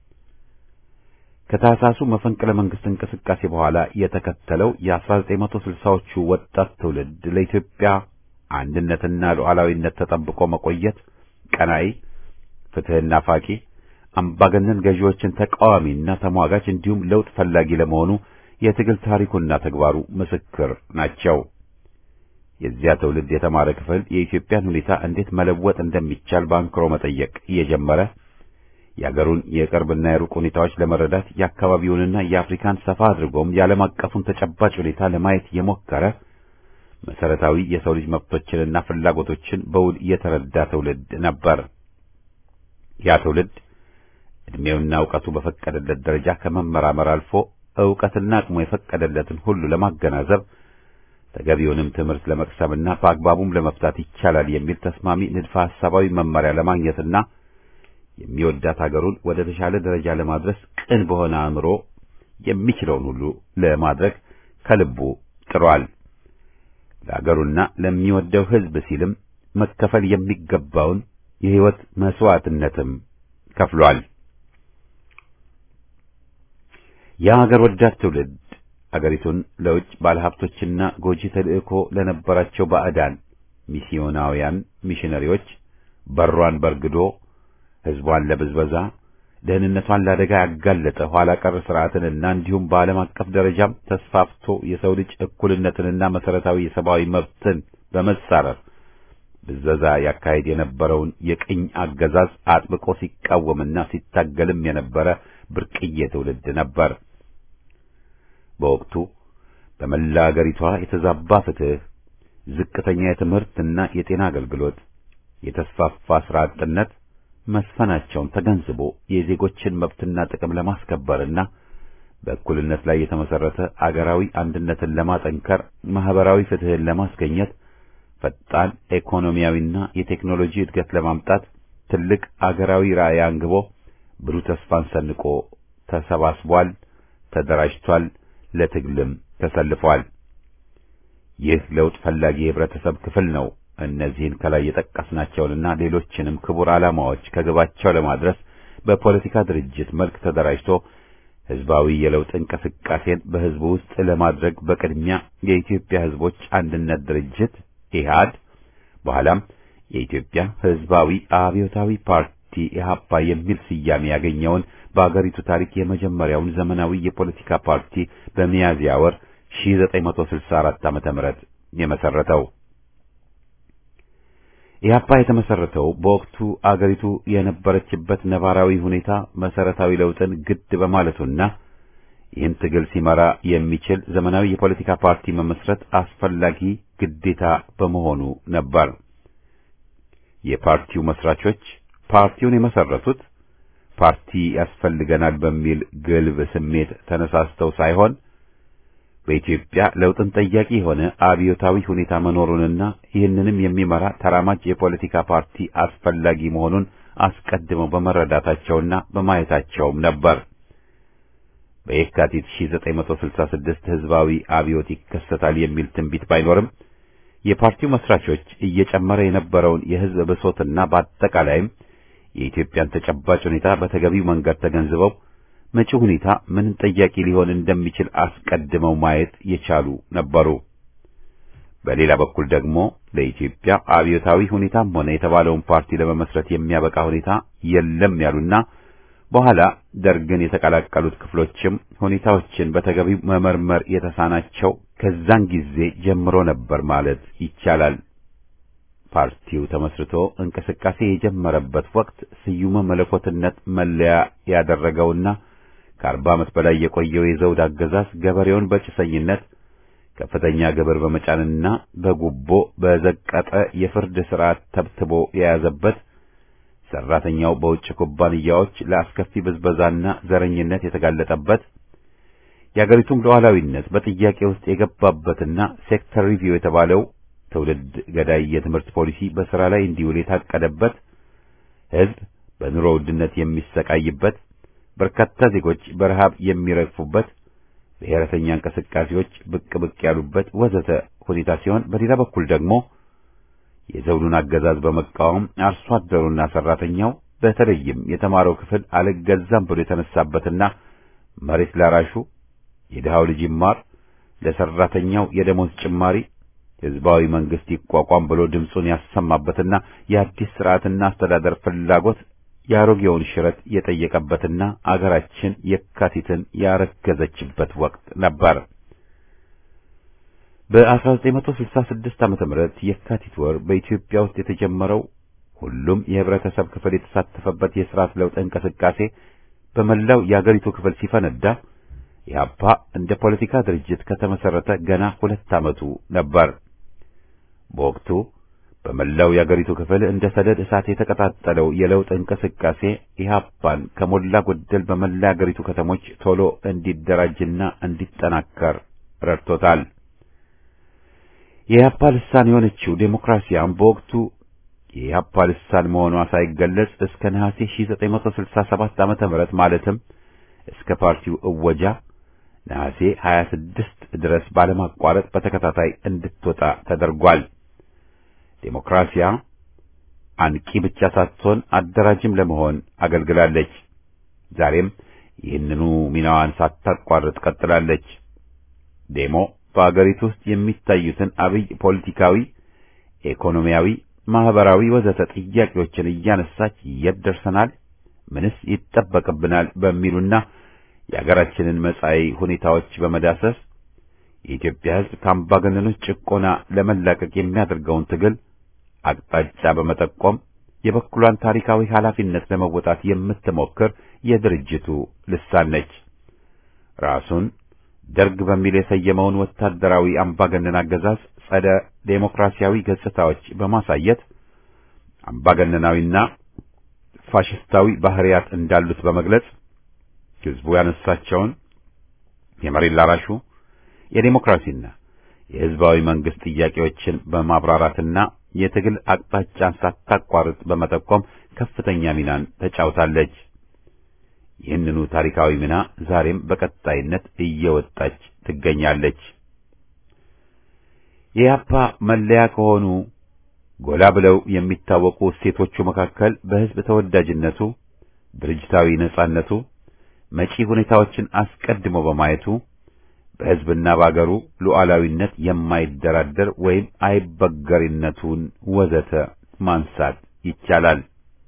A: ከታህሳሱ መፈንቅለ መንግስት እንቅስቃሴ በኋላ የተከተለው የ1960ዎቹ ወጣት ትውልድ ለኢትዮጵያ አንድነትና ሉዓላዊነት ተጠብቆ መቆየት ቀናይ፣ ፍትህና ፋቂ፣ አምባገነን ገዢዎችን ተቃዋሚና ተሟጋች እንዲሁም ለውጥ ፈላጊ ለመሆኑ የትግል ታሪኩና ተግባሩ ምስክር ናቸው። የዚያ ትውልድ የተማረ ክፍል የኢትዮጵያን ሁኔታ እንዴት መለወጥ እንደሚቻል ባንክሮ መጠየቅ እየጀመረ የአገሩን የቅርብና የሩቅ ሁኔታዎች ለመረዳት የአካባቢውንና የአፍሪካን ሰፋ አድርጎም የዓለም አቀፉን ተጨባጭ ሁኔታ ለማየት የሞከረ መሰረታዊ የሰው ልጅ መብቶችንና ፍላጎቶችን በውል የተረዳ ትውልድ ነበር። ያ ትውልድ ዕድሜውና እውቀቱ በፈቀደለት ደረጃ ከመመራመር አልፎ ዕውቀትና አቅሙ የፈቀደለትን ሁሉ ለማገናዘብ ተገቢውንም ትምህርት ለመቅሰምና በአግባቡም ለመፍታት ይቻላል የሚል ተስማሚ ንድፈ ሐሳባዊ መመሪያ ለማግኘትና የሚወዳት ሀገሩን ወደ ተሻለ ደረጃ ለማድረስ ቅን በሆነ አእምሮ የሚችለውን ሁሉ ለማድረግ ከልቡ ጥሯል። ለሀገሩና ለሚወደው ሕዝብ ሲልም መከፈል የሚገባውን የሕይወት መስዋዕትነትም ከፍሏል። የሀገር ወዳድ ትውልድ አገሪቱን ለውጭ ባለሀብቶችና ጎጂ ተልእኮ ለነበራቸው ባዕዳን ሚስዮናውያን ሚሽነሪዎች በሯን በርግዶ ሕዝቧን ለብዝበዛ ደህንነቷን ለአደጋ ያጋለጠ ኋላ ቀር ስርዓትንና እንዲሁም በዓለም አቀፍ ደረጃም ተስፋፍቶ የሰው ልጅ እኩልነትንና መሰረታዊ የሰብአዊ መብትን በመጻረር ብዝበዛ ያካሄድ የነበረውን የቅኝ አገዛዝ አጥብቆ ሲቃወምና ሲታገልም የነበረ ብርቅዬ ትውልድ ነበር። በወቅቱ በመላ አገሪቷ የተዛባ ፍትህ፣ ዝቅተኛ የትምህርትና የጤና አገልግሎት፣ የተስፋፋ ስራ አጥነት መስፈናቸውን ተገንዝቦ የዜጎችን መብትና ጥቅም ለማስከበርና በእኩልነት ላይ የተመሰረተ አገራዊ አንድነትን ለማጠንከር፣ ማህበራዊ ፍትህን ለማስገኘት፣ ፈጣን ኢኮኖሚያዊና የቴክኖሎጂ እድገት ለማምጣት ትልቅ አገራዊ ራዕይ አንግቦ ብሩህ ተስፋን ሰንቆ ተሰባስቧል፣ ተደራጅቷል፣ ለትግልም ተሰልፏል። ይህ ለውጥ ፈላጊ የህብረተሰብ ክፍል ነው። እነዚህን ከላይ የጠቀስናቸውንና ሌሎችንም ክቡር ዓላማዎች ከግባቸው ለማድረስ በፖለቲካ ድርጅት መልክ ተደራጅቶ ህዝባዊ የለውጥ እንቅስቃሴን በህዝቡ ውስጥ ለማድረግ በቅድሚያ የኢትዮጵያ ህዝቦች አንድነት ድርጅት ኢህአድ በኋላም የኢትዮጵያ ህዝባዊ አብዮታዊ ፓርቲ ኢህአፓ የሚል ስያሜ ያገኘውን በአገሪቱ ታሪክ የመጀመሪያውን ዘመናዊ የፖለቲካ ፓርቲ በሚያዝያ ወር 1964 ዓመተ ምህረት የመሰረተው ኢህአፓ የተመሰረተው በወቅቱ አገሪቱ የነበረችበት ነባራዊ ሁኔታ መሰረታዊ ለውጥን ግድ በማለቱና ይህን ትግል ሲመራ የሚችል ዘመናዊ የፖለቲካ ፓርቲ መመስረት አስፈላጊ ግዴታ በመሆኑ ነበር። የፓርቲው መስራቾች ፓርቲውን የመሰረቱት ፓርቲ ያስፈልገናል በሚል ግልብ ስሜት ተነሳስተው ሳይሆን በኢትዮጵያ ለውጥን ጠያቂ የሆነ አብዮታዊ ሁኔታ መኖሩንና ይህንንም የሚመራ ተራማጅ የፖለቲካ ፓርቲ አስፈላጊ መሆኑን አስቀድመው በመረዳታቸውና በማየታቸውም ነበር። በየካቲት 1966 ህዝባዊ አብዮት ይከሰታል የሚል ትንቢት ባይኖርም የፓርቲው መስራቾች እየጨመረ የነበረውን የህዝብ ብሶትና በአጠቃላይም የኢትዮጵያን ተጨባጭ ሁኔታ በተገቢው መንገድ ተገንዝበው መጪው ሁኔታ ምን ጠያቂ ሊሆን እንደሚችል አስቀድመው ማየት የቻሉ ነበሩ። በሌላ በኩል ደግሞ ለኢትዮጵያ አብዮታዊ ሁኔታም ሆነ የተባለውን ፓርቲ ለመመስረት የሚያበቃ ሁኔታ የለም ያሉና በኋላ ደርግን የተቀላቀሉት ክፍሎችም ሁኔታዎችን በተገቢው መመርመር የተሳናቸው ከዛን ጊዜ ጀምሮ ነበር ማለት ይቻላል። ፓርቲው ተመስርቶ እንቅስቃሴ የጀመረበት ወቅት ስዩመ መለኮትነት መለያ ያደረገውና ከአርባ ዓመት በላይ የቆየው የዘውድ አገዛዝ ገበሬውን በጭሰኝነት ከፍተኛ ግብር በመጫንና በጉቦ በዘቀጠ የፍርድ ሥርዓት ተብትቦ የያዘበት ሰራተኛው በውጭ ኩባንያዎች ለአስከፊ ብዝበዛና ዘረኝነት የተጋለጠበት የአገሪቱም ሉዓላዊነት በጥያቄ ውስጥ የገባበትና ሴክተር ሪቪው የተባለው ትውልድ ገዳይ የትምህርት ፖሊሲ በሥራ ላይ እንዲውል የታቀደበት ሕዝብ በኑሮ ውድነት የሚሰቃይበት በርካታ ዜጎች በረሃብ የሚረግፉበት ብሔረተኛ እንቅስቃሴዎች ብቅ ብቅ ያሉበት ወዘተ ሁኔታ ሲሆን በሌላ በኩል ደግሞ የዘውዱን አገዛዝ በመቃወም አርሶ አደሩና ሰራተኛው በተለይም የተማረው ክፍል አልገዛም ብሎ የተነሳበትና መሬት ላራሹ የድሃው ልጅ ይማር፣ ለሰራተኛው የደሞዝ ጭማሪ ህዝባዊ መንግስት ይቋቋም ብሎ ድምፁን ያሰማበትና የአዲስ ስርዓትና አስተዳደር ፍላጎት የአሮጌውን ሽረት የጠየቀበትና አገራችን የካቲትን ያረገዘችበት ወቅት ነበር። በ1966 ዓመተ ምህረት የካቲት ወር በኢትዮጵያ ውስጥ የተጀመረው ሁሉም የህብረተሰብ ክፍል የተሳተፈበት የስርዓት ለውጥ እንቅስቃሴ በመላው የአገሪቱ ክፍል ሲፈነዳ ኢህአፓ እንደ ፖለቲካ ድርጅት ከተመሰረተ ገና ሁለት ዓመቱ ነበር። በወቅቱ በመላው የአገሪቱ ክፍል እንደ ሰደድ እሳት የተቀጣጠለው የለውጥ እንቅስቃሴ ኢህአፓን ከሞላ ጎደል በመላ የአገሪቱ ከተሞች ቶሎ እንዲደራጅና እንዲጠናከር ረድቶታል። የኢህአፓ ልሳን የሆነችው ዴሞክራሲያም በወቅቱ የኢህአፓ ልሳን መሆኗ ሳይገለጽ እስከ ነሐሴ 1967 ዓመተ ምህረት ማለትም እስከ ፓርቲው እወጃ ነሐሴ 26 ድረስ ባለማቋረጥ በተከታታይ እንድትወጣ ተደርጓል። ዴሞክራሲያ አንቂ ብቻ ሳትሆን አደራጅም ለመሆን አገልግላለች። ዛሬም ይህንኑ ሚናዋን ሳታቋርጥ ቀጥላለች። ዴሞ በአገሪቱ ውስጥ የሚታዩትን አብይ ፖለቲካዊ፣ ኢኮኖሚያዊ፣ ማህበራዊ ወዘተ ጥያቄዎችን እያነሳች የት ደርሰናል፣ ምንስ ይጠበቅብናል በሚሉና የአገራችንን መጻኢ ሁኔታዎች በመዳሰስ የኢትዮጵያ ሕዝብ ከአምባገነኖች ጭቆና ለመላቀቅ የሚያደርገውን ትግል አቅጣጫ በመጠቆም የበኩሏን ታሪካዊ ኃላፊነት ለመወጣት የምትሞክር የድርጅቱ ልሳን ነች። ራሱን ደርግ በሚል የሰየመውን ወታደራዊ አምባገነን አገዛዝ ጸደ ዴሞክራሲያዊ ገጽታዎች በማሳየት አምባገነናዊና ፋሽስታዊ ባህሪያት እንዳሉት በመግለጽ ሕዝቡ ያነሳቸውን የመሬት ላራሹ የዴሞክራሲና የህዝባዊ መንግስት ጥያቄዎችን በማብራራትና የትግል አቅጣጫን ሳታቋርጥ በመጠቆም ከፍተኛ ሚናን ተጫውታለች። ይህንኑ ታሪካዊ ሚና ዛሬም በቀጣይነት እየወጣች ትገኛለች። የኢህአፓ መለያ ከሆኑ ጎላ ብለው የሚታወቁ እሴቶቹ መካከል በህዝብ ተወዳጅነቱ፣ ድርጅታዊ ነጻነቱ፣ መጪ ሁኔታዎችን አስቀድሞ በማየቱ በህዝብና በአገሩ ሉዓላዊነት የማይደራደር ወይም አይበገሪነቱን ወዘተ ማንሳት ይቻላል።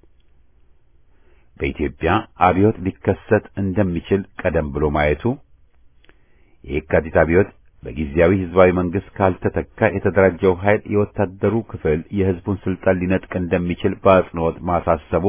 A: በኢትዮጵያ አብዮት ሊከሰት እንደሚችል ቀደም ብሎ ማየቱ የየካቲት አብዮት በጊዜያዊ ህዝባዊ መንግስት ካልተተካ የተደራጀው ኃይል የወታደሩ ክፍል የህዝቡን ስልጣን ሊነጥቅ እንደሚችል በአጽንኦት ማሳሰቡ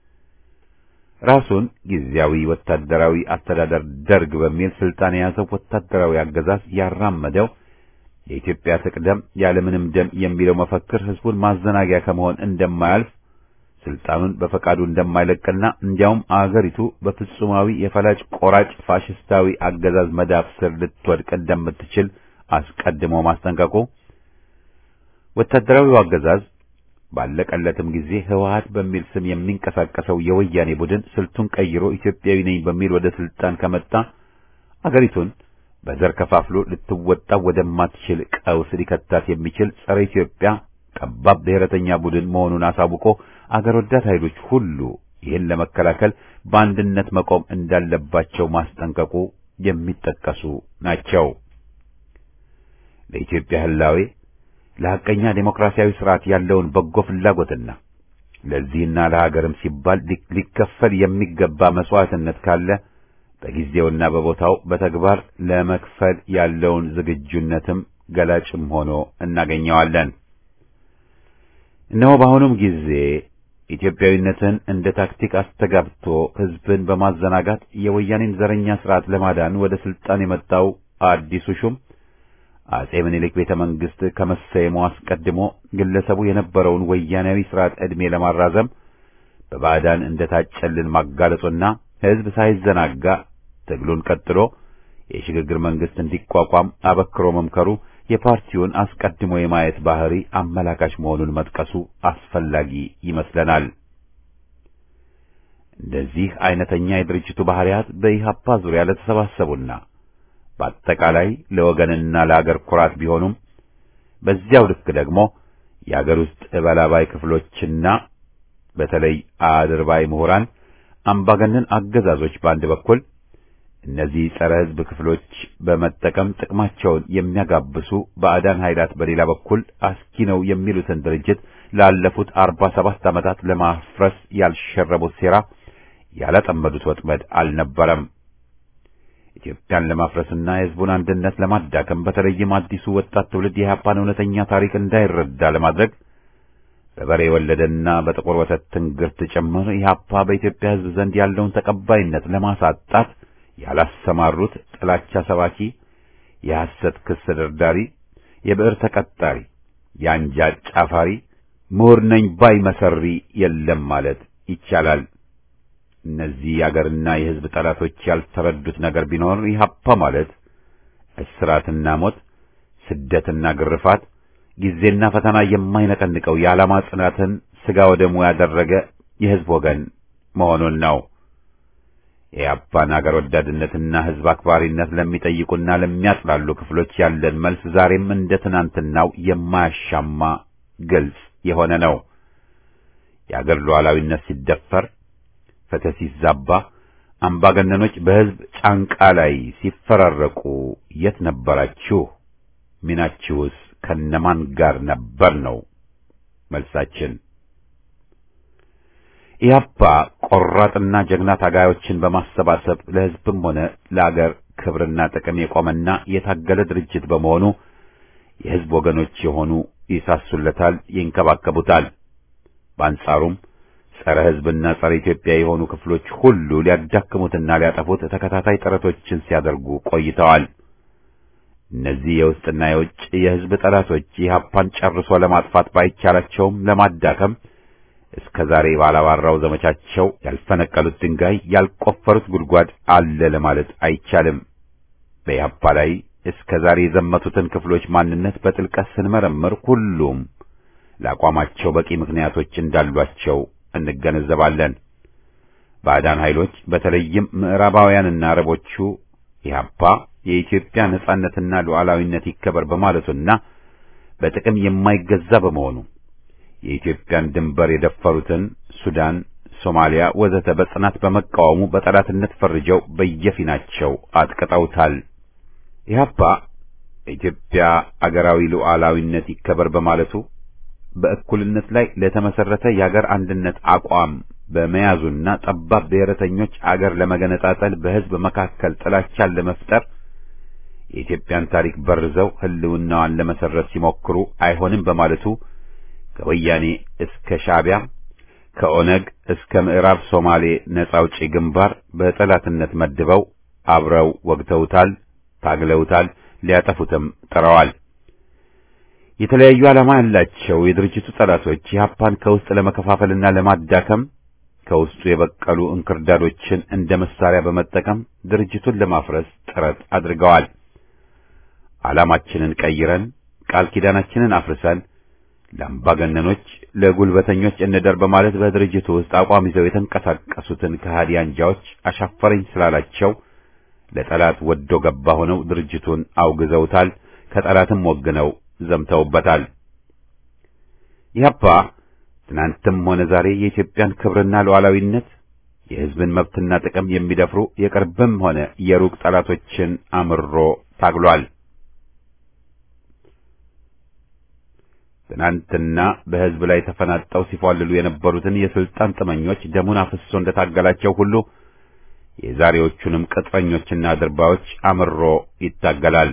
A: ራሱን ጊዜያዊ ወታደራዊ አስተዳደር ደርግ በሚል ስልጣን የያዘው ወታደራዊ አገዛዝ ያራመደው የኢትዮጵያ ትቅደም ያለምንም ደም የሚለው መፈክር ህዝቡን ማዘናጊያ ከመሆን እንደማያልፍ ስልጣኑን በፈቃዱ እንደማይለቅና እንዲያውም አገሪቱ በፍጹማዊ የፈላጭ ቆራጭ ፋሽስታዊ አገዛዝ መዳፍ ስር ልትወድቅ እንደምትችል አስቀድሞ ማስጠንቀቁ ወታደራዊው አገዛዝ ባለቀለትም ጊዜ ህወሓት በሚል ስም የሚንቀሳቀሰው የወያኔ ቡድን ስልቱን ቀይሮ ኢትዮጵያዊ ነኝ በሚል ወደ ስልጣን ከመጣ አገሪቱን በዘር ከፋፍሎ ልትወጣ ወደማትችል ቀውስ ሊከታት የሚችል ጸረ ኢትዮጵያ ጠባብ ብሔረተኛ ቡድን መሆኑን አሳውቆ አገር ወዳድ ኃይሎች ሁሉ ይህን ለመከላከል በአንድነት መቆም እንዳለባቸው ማስጠንቀቁ የሚጠቀሱ ናቸው። ለኢትዮጵያ ህላዌ ለሐቀኛ ዴሞክራሲያዊ ስርዓት ያለውን በጎ ፍላጎትና ለዚህና ለሀገርም ሲባል ሊከፈል የሚገባ መስዋዕትነት ካለ በጊዜውና በቦታው በተግባር ለመክፈል ያለውን ዝግጁነትም ገላጭም ሆኖ እናገኘዋለን። እነሆ በአሁኑም ጊዜ ኢትዮጵያዊነትን እንደ ታክቲክ አስተጋብቶ ህዝብን በማዘናጋት የወያኔን ዘረኛ ስርዓት ለማዳን ወደ ስልጣን የመጣው አዲሱ ሹም አጼ ምኒልክ ቤተ መንግስት ከመሰየሙ አስቀድሞ ግለሰቡ የነበረውን ወያኔያዊ ስርዓት ዕድሜ ለማራዘም በባዕዳን እንደታጨልን ማጋለጹና ህዝብ ሳይዘናጋ ትግሉን ቀጥሎ የሽግግር መንግስት እንዲቋቋም አበክሮ መምከሩ የፓርቲውን አስቀድሞ የማየት ባህሪ አመላካች መሆኑን መጥቀሱ አስፈላጊ ይመስለናል። እንደዚህ አይነተኛ የድርጅቱ ባህሪያት በኢህአፓ ዙሪያ ለተሰባሰቡና በአጠቃላይ ለወገንና ለአገር ኩራት ቢሆኑም በዚያው ልክ ደግሞ የአገር ውስጥ እበላባይ ክፍሎችና በተለይ አድርባይ ምሁራን አምባገነን አገዛዞች በአንድ በኩል እነዚህ ጸረ ሕዝብ ክፍሎች በመጠቀም ጥቅማቸውን የሚያጋብሱ ባዕዳን ኃይላት በሌላ በኩል አስኪ ነው የሚሉትን ድርጅት ላለፉት አርባ ሰባት ዓመታት ለማፍረስ ያልሸረቡት ሴራ ያላጠመዱት ወጥመድ አልነበረም። ኢትዮጵያን ለማፍረስና የሕዝቡን አንድነት ለማዳከም በተለይም አዲሱ ወጣት ትውልድ የኢህአፓን እውነተኛ ታሪክ እንዳይረዳ ለማድረግ በበሬ የወለደና በጥቁር ወተት ትንግርት ጭምር ኢህአፓ በኢትዮጵያ ሕዝብ ዘንድ ያለውን ተቀባይነት ለማሳጣት ያላሰማሩት ጥላቻ ሰባኪ፣ የሐሰት ክስ ደርዳሪ፣ የብዕር ተቀጣሪ፣ የአንጃ ጫፋሪ፣ ምሁር ነኝ ባይ መሰሪ የለም ማለት ይቻላል። እነዚህ የአገርና የሕዝብ ጠላቶች ያልተረዱት ነገር ቢኖር ኢህአፓ ማለት እስራትና ሞት፣ ስደትና ግርፋት፣ ጊዜና ፈተና የማይነቀንቀው የዓላማ ጽናትን ሥጋ ወደሙ ያደረገ የሕዝብ ወገን መሆኑን ነው። የኢህአፓን አገር ወዳድነትና ሕዝብ አክባሪነት ለሚጠይቁና ለሚያጥላሉ ክፍሎች ያለን መልስ ዛሬም እንደ ትናንትናው የማያሻማ ግልጽ የሆነ ነው። የአገር ሉዓላዊነት ሲደፈር ፍትህ ሲዛባ አምባገነኖች በሕዝብ ጫንቃ ላይ ሲፈራረቁ የት ነበራችሁ? ሚናችሁስ ከነማን ጋር ነበር ነው መልሳችን። ኢህአፓ ቆራጥና ጀግና ታጋዮችን በማሰባሰብ ለሕዝብም ሆነ ለአገር ክብርና ጥቅም የቆመና የታገለ ድርጅት በመሆኑ የሕዝብ ወገኖች የሆኑ ይሳሱለታል፣ ይንከባከቡታል። በአንጻሩም ጸረ ሕዝብና ጸረ ኢትዮጵያ የሆኑ ክፍሎች ሁሉ ሊያዳክሙትና ሊያጠፉት ተከታታይ ጥረቶችን ሲያደርጉ ቆይተዋል። እነዚህ የውስጥና የውጭ የሕዝብ ጠላቶች ኢህአፓን ጨርሶ ለማጥፋት ባይቻላቸውም ለማዳከም እስከ ዛሬ ባላባራው ዘመቻቸው ያልፈነቀሉት ድንጋይ ያልቆፈሩት ጉድጓድ አለ ለማለት አይቻልም። በኢህአፓ ላይ እስከ ዛሬ የዘመቱትን ክፍሎች ማንነት በጥልቀት ስንመረምር ሁሉም ለአቋማቸው በቂ ምክንያቶች እንዳሏቸው እንገነዘባለን። ባዕዳን ኃይሎች በተለይም ምዕራባውያንና አረቦቹ ኢህአፓ የኢትዮጵያ ነጻነትና ሉዓላዊነት ይከበር በማለቱና በጥቅም የማይገዛ በመሆኑ የኢትዮጵያን ድንበር የደፈሩትን ሱዳን፣ ሶማሊያ ወዘተ በጽናት በመቃወሙ በጠላትነት ፈርጀው በየፊናቸው አጥቅጠውታል። ኢህአፓ በኢትዮጵያ አገራዊ ሉዓላዊነት ይከበር በማለቱ በእኩልነት ላይ ለተመሰረተ የአገር አንድነት አቋም በመያዙና ጠባብ ብሔረተኞች አገር ለመገነጣጠል በሕዝብ መካከል ጥላቻን ለመፍጠር የኢትዮጵያን ታሪክ በርዘው ሕልውናዋን ለመሰረት ሲሞክሩ አይሆንም በማለቱ ከወያኔ እስከ ሻዕቢያ ከኦነግ እስከ ምዕራብ ሶማሌ ነጻ አውጪ ግንባር በጠላትነት መድበው አብረው ወግተውታል፣ ታግለውታል፣ ሊያጠፉትም ጥረዋል። የተለያዩ ዓላማ ያላቸው የድርጅቱ ጠላቶች ኢህአፓን ከውስጥ ለመከፋፈልና ለማዳከም ከውስጡ የበቀሉ እንክርዳዶችን እንደ መሳሪያ በመጠቀም ድርጅቱን ለማፍረስ ጥረት አድርገዋል። ዓላማችንን ቀይረን ቃል ኪዳናችንን አፍርሰን ለአምባገነኖች፣ ለጉልበተኞች እንደር በማለት በድርጅቱ ውስጥ አቋም ይዘው የተንቀሳቀሱትን ከሃዲ አንጃዎች አሻፈረኝ ስላላቸው ለጠላት ወዶ ገባ ሆነው ድርጅቱን አውግዘውታል። ከጠላትም ወግነው ዘምተውበታል። ኢህአፓ ትናንትም ሆነ ዛሬ የኢትዮጵያን ክብርና ሉዓላዊነት የሕዝብን መብትና ጥቅም የሚደፍሩ የቅርብም ሆነ የሩቅ ጠላቶችን አምሮ ታግሏል። ትናንትና በሕዝብ ላይ ተፈናጠው ሲፏልሉ የነበሩትን የስልጣን ጥመኞች ደሙን አፍሶ እንደታገላቸው ሁሉ የዛሬዎቹንም ቅጥረኞችና ድርባዮች አምሮ ይታገላል።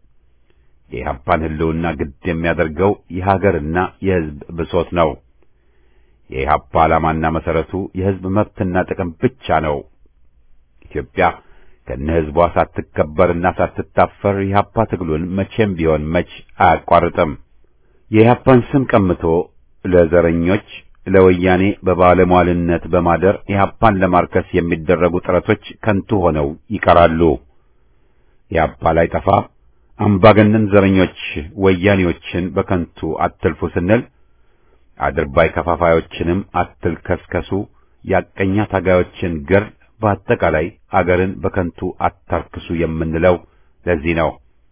A: የኢህአፓን ሕልውና ግድ የሚያደርገው የሀገርና የሕዝብ ብሶት ነው። የኢህአፓ ዓላማና መሰረቱ የሕዝብ መብትና ጥቅም ብቻ ነው። ኢትዮጵያ ከነ ሕዝቧ ሳትከበርና ሳትታፈር የኢህአፓ ትግሉን መቼም ቢሆን መች አያቋርጥም። የኢህአፓን ስም ቀምቶ ለዘረኞች ለወያኔ በባለሟልነት በማደር ኢህአፓን ለማርከስ የሚደረጉ ጥረቶች ከንቱ ሆነው ይቀራሉ። ኢህአፓ ላይ ጠፋ አምባገነን ዘረኞች ወያኔዎችን በከንቱ አትልፉ ስንል አድርባይ ከፋፋዮችንም አትልከስከሱ፣ ያቀኛ ታጋዮችን ገር በአጠቃላይ አገርን በከንቱ አታርክሱ የምንለው ለዚህ ነው።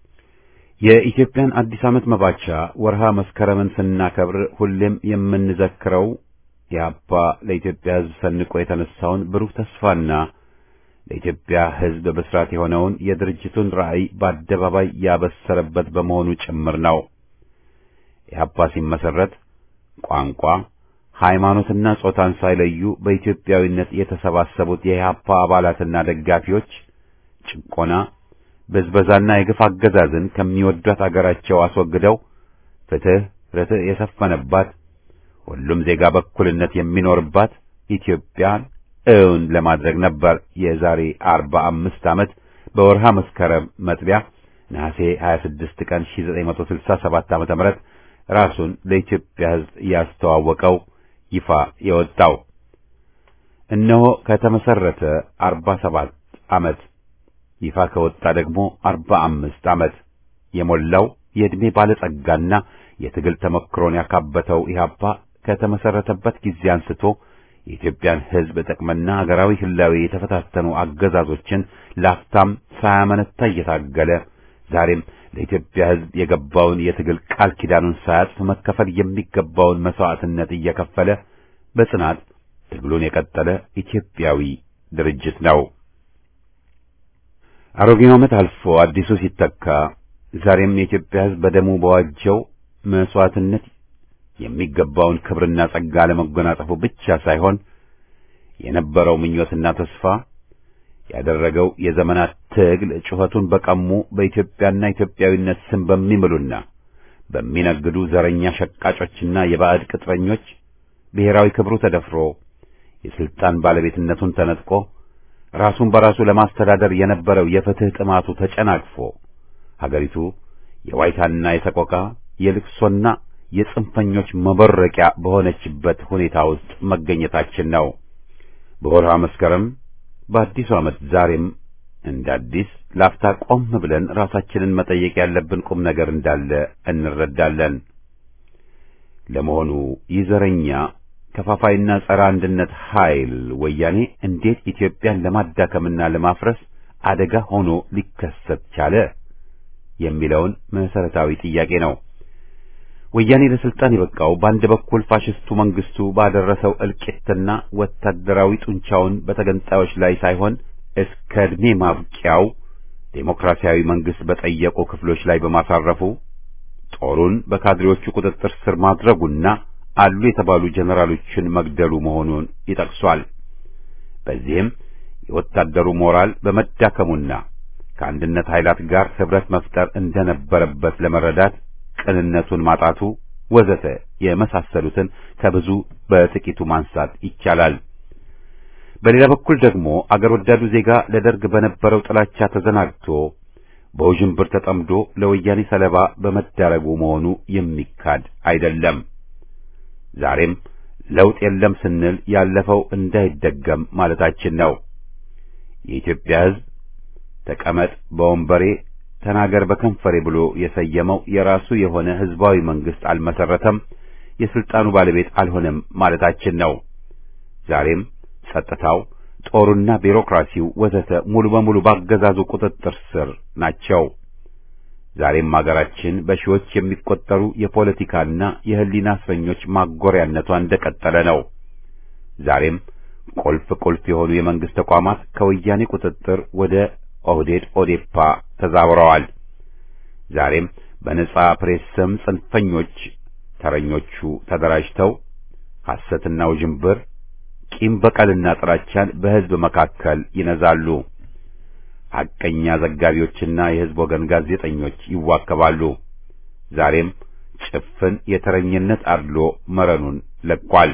A: የኢትዮጵያን አዲስ ዓመት መባቻ ወርሃ መስከረምን ስናከብር ሁሌም የምንዘክረው ኢህአፓ ለኢትዮጵያ ሕዝብ ሰንቆ የተነሳውን ብሩህ ተስፋና ለኢትዮጵያ ሕዝብ ብስራት የሆነውን የድርጅቱን ራዕይ በአደባባይ ያበሰረበት በመሆኑ ጭምር ነው። ኢህአፓ ሲመሰረት ቋንቋ፣ ሃይማኖትና ጾታን ሳይለዩ በኢትዮጵያዊነት የተሰባሰቡት የኢህአፓ አባላትና ደጋፊዎች ጭቆና፣ ብዝበዛና የግፍ አገዛዝን ከሚወዷት አገራቸው አስወግደው ፍትህ፣ ርትዕ የሰፈነባት ሁሉም ዜጋ በእኩልነት የሚኖርባት ኢትዮጵያን እውን ለማድረግ ነበር። የዛሬ አርባ አምስት ዓመት በወርሃ መስከረም መጥቢያ ነሐሴ 26 ቀን 1967 ዓ.ም ራሱን ለኢትዮጵያ ሕዝብ ያስተዋወቀው ይፋ የወጣው እነሆ ከተመሰረተ 47 ዓመት ይፋ ከወጣ ደግሞ 45 ዓመት የሞላው የዕድሜ ባለጸጋና የትግል ተመክሮን ያካበተው ኢህአፓ ከተመሰረተበት ጊዜ አንስቶ የኢትዮጵያን ሕዝብ ጥቅምና ሀገራዊ ህላዌ የተፈታተኑ አገዛዞችን ላፍታም ሳያመነታ እየታገለ ዛሬም ለኢትዮጵያ ሕዝብ የገባውን የትግል ቃል ኪዳኑን ሳያጥፍ መከፈል የሚገባውን መስዋዕትነት እየከፈለ በጽናት ትግሉን የቀጠለ ኢትዮጵያዊ ድርጅት ነው። አሮጌው ዓመት አልፎ አዲሱ ሲተካ ዛሬም የኢትዮጵያ ሕዝብ በደሙ በዋጀው መስዋዕትነት የሚገባውን ክብርና ጸጋ ለመጎናጸፉ ብቻ ሳይሆን የነበረው ምኞትና ተስፋ ያደረገው የዘመናት ትግል ጩኸቱን በቀሙ በኢትዮጵያና ኢትዮጵያዊነት ስም በሚምሉና በሚነግዱ ዘረኛ ሸቃጮችና የባዕድ ቅጥረኞች ብሔራዊ ክብሩ ተደፍሮ የስልጣን ባለቤትነቱን ተነጥቆ ራሱን በራሱ ለማስተዳደር የነበረው የፍትህ ጥማቱ ተጨናቅፎ ሀገሪቱ የዋይታና የሰቆቃ የልቅሶና የጽንፈኞች መበረቂያ በሆነችበት ሁኔታ ውስጥ መገኘታችን ነው። በወርሃ መስከረም በአዲሱ ዓመት ዛሬም እንደ አዲስ ላፍታ ቆም ብለን ራሳችንን መጠየቅ ያለብን ቁም ነገር እንዳለ እንረዳለን። ለመሆኑ ይህ ዘረኛ ከፋፋይና ጸረ አንድነት ኃይል ወያኔ እንዴት ኢትዮጵያን ለማዳከምና ለማፍረስ አደጋ ሆኖ ሊከሰት ቻለ የሚለውን መሰረታዊ ጥያቄ ነው። ወያኔ ለስልጣን የበቃው በአንድ በኩል ፋሽስቱ መንግስቱ ባደረሰው እልቂትና ወታደራዊ ጡንቻውን በተገንጣዮች ላይ ሳይሆን እስከ ዕድሜ ማብቂያው ዴሞክራሲያዊ መንግስት በጠየቁ ክፍሎች ላይ በማሳረፉ ጦሩን በካድሬዎቹ ቁጥጥር ስር ማድረጉና አሉ የተባሉ ጀነራሎችን መግደሉ መሆኑን ይጠቅሷል። በዚህም የወታደሩ ሞራል በመዳከሙና ከአንድነት ኃይላት ጋር ህብረት መፍጠር እንደነበረበት ለመረዳት ቅንነቱን ማጣቱ ወዘተ የመሳሰሉትን ከብዙ በጥቂቱ ማንሳት ይቻላል። በሌላ በኩል ደግሞ አገር ወዳዱ ዜጋ ለደርግ በነበረው ጥላቻ ተዘናግቶ በውዥንብር ተጠምዶ ለወያኔ ሰለባ በመዳረጉ መሆኑ የሚካድ አይደለም። ዛሬም ለውጥ የለም ስንል ያለፈው እንዳይደገም ማለታችን ነው። የኢትዮጵያ ሕዝብ ተቀመጥ በወንበሬ ተናገር በከንፈሬ ብሎ የሰየመው የራሱ የሆነ ህዝባዊ መንግስት አልመሰረተም፣ የስልጣኑ ባለቤት አልሆነም ማለታችን ነው። ዛሬም ጸጥታው፣ ጦሩና ቢሮክራሲው ወዘተ ሙሉ በሙሉ ባገዛዙ ቁጥጥር ስር ናቸው። ዛሬም አገራችን በሺዎች የሚቆጠሩ የፖለቲካና የህሊና እስረኞች ማጎሪያነቷ እንደቀጠለ ነው። ዛሬም ቁልፍ ቁልፍ የሆኑ የመንግስት ተቋማት ከወያኔ ቁጥጥር ወደ ኦህዴድ ኦዴፓ ተዛውረዋል። ዛሬም በነጻ ፕሬስ ስም ጽንፈኞች ተረኞቹ ተደራጅተው ሐሰትና ውዥንብር፣ ቂም በቀልና ጥላቻን በህዝብ መካከል ይነዛሉ። ሐቀኛ ዘጋቢዎችና የህዝብ ወገን ጋዜጠኞች ይዋከባሉ። ዛሬም ጭፍን የተረኝነት አድሎ መረኑን ለቋል።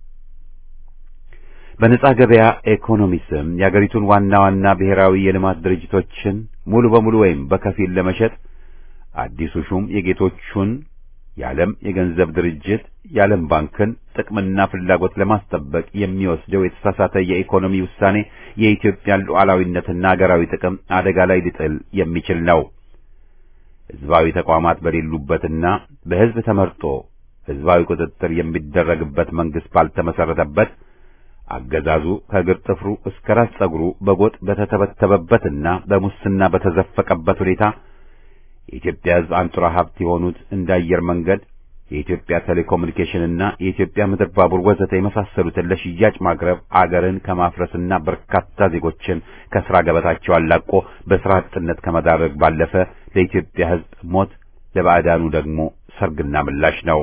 A: በነጻ ገበያ ኢኮኖሚ ስም የአገሪቱን ዋና ዋና ብሔራዊ የልማት ድርጅቶችን ሙሉ በሙሉ ወይም በከፊል ለመሸጥ አዲሱ ሹም የጌቶቹን የዓለም የገንዘብ ድርጅት የዓለም ባንክን ጥቅምና ፍላጎት ለማስጠበቅ የሚወስደው የተሳሳተ የኢኮኖሚ ውሳኔ የኢትዮጵያን ሉዓላዊነትና አገራዊ ጥቅም አደጋ ላይ ሊጥል የሚችል ነው። ህዝባዊ ተቋማት በሌሉበትና በህዝብ ተመርጦ ህዝባዊ ቁጥጥር የሚደረግበት መንግስት ባልተመሰረተበት አገዛዙ ከእግር ጥፍሩ እስከ ራስ ጸጉሩ በጎጥ በተተበተበበትና በሙስና በተዘፈቀበት ሁኔታ የኢትዮጵያ ህዝብ አንጡራ ሀብት የሆኑት እንደ አየር መንገድ፣ የኢትዮጵያ ቴሌኮሙኒኬሽንና የኢትዮጵያ ምድር ባቡር ወዘተ የመሳሰሉትን ለሽያጭ ማቅረብ አገርን ከማፍረስና በርካታ ዜጎችን ከስራ ገበታቸው አላቆ በስራ አጥነት ከመዳረግ ባለፈ ለኢትዮጵያ ህዝብ ሞት፣ ለባዕዳኑ ደግሞ ሰርግና ምላሽ ነው።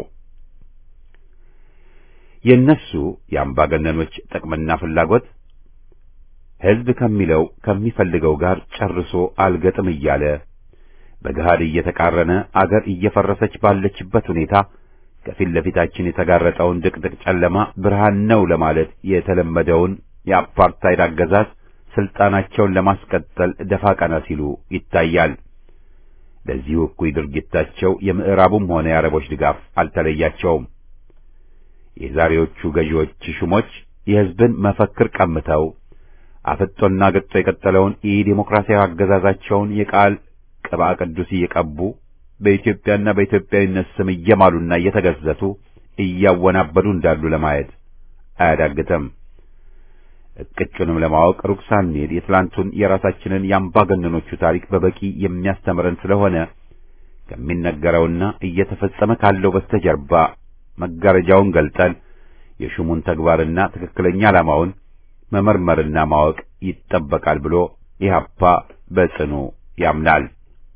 A: የእነሱ የአምባገነኖች ጥቅምና ፍላጎት ህዝብ ከሚለው ከሚፈልገው ጋር ጨርሶ አልገጥም እያለ በገሃድ እየተቃረነ አገር እየፈረሰች ባለችበት ሁኔታ ከፊት ለፊታችን የተጋረጠውን ድቅድቅ ጨለማ ብርሃን ነው ለማለት የተለመደውን የአፓርታይድ አገዛዝ ስልጣናቸውን ለማስቀጠል ደፋ ቀና ሲሉ ይታያል። ለዚሁ እኩይ ድርጊታቸው የምዕራቡም ሆነ የአረቦች ድጋፍ አልተለያቸውም። የዛሬዎቹ ገዢዎች ሹሞች የህዝብን መፈክር ቀምተው አፍጦና ገጦ የቀጠለውን የዲሞክራሲያዊ አገዛዛቸውን የቃል ቅባ ቅዱስ እየቀቡ በኢትዮጵያና በኢትዮጵያዊነት ስም እየማሉና እየተገዘቱ እያወናበዱ እንዳሉ ለማየት አያዳግተም። እቅጩንም ለማወቅ ሩቅ ሳንሄድ የትላንቱን የራሳችንን የአምባገነኖቹ ታሪክ በበቂ የሚያስተምረን ስለሆነ ከሚነገረውና እየተፈጸመ ካለው በስተጀርባ መጋረጃውን ገልጠን የሹሙን ተግባርና ትክክለኛ ዓላማውን መመርመርና ማወቅ ይጠበቃል ብሎ ኢህአፓ በጽኑ ያምናል።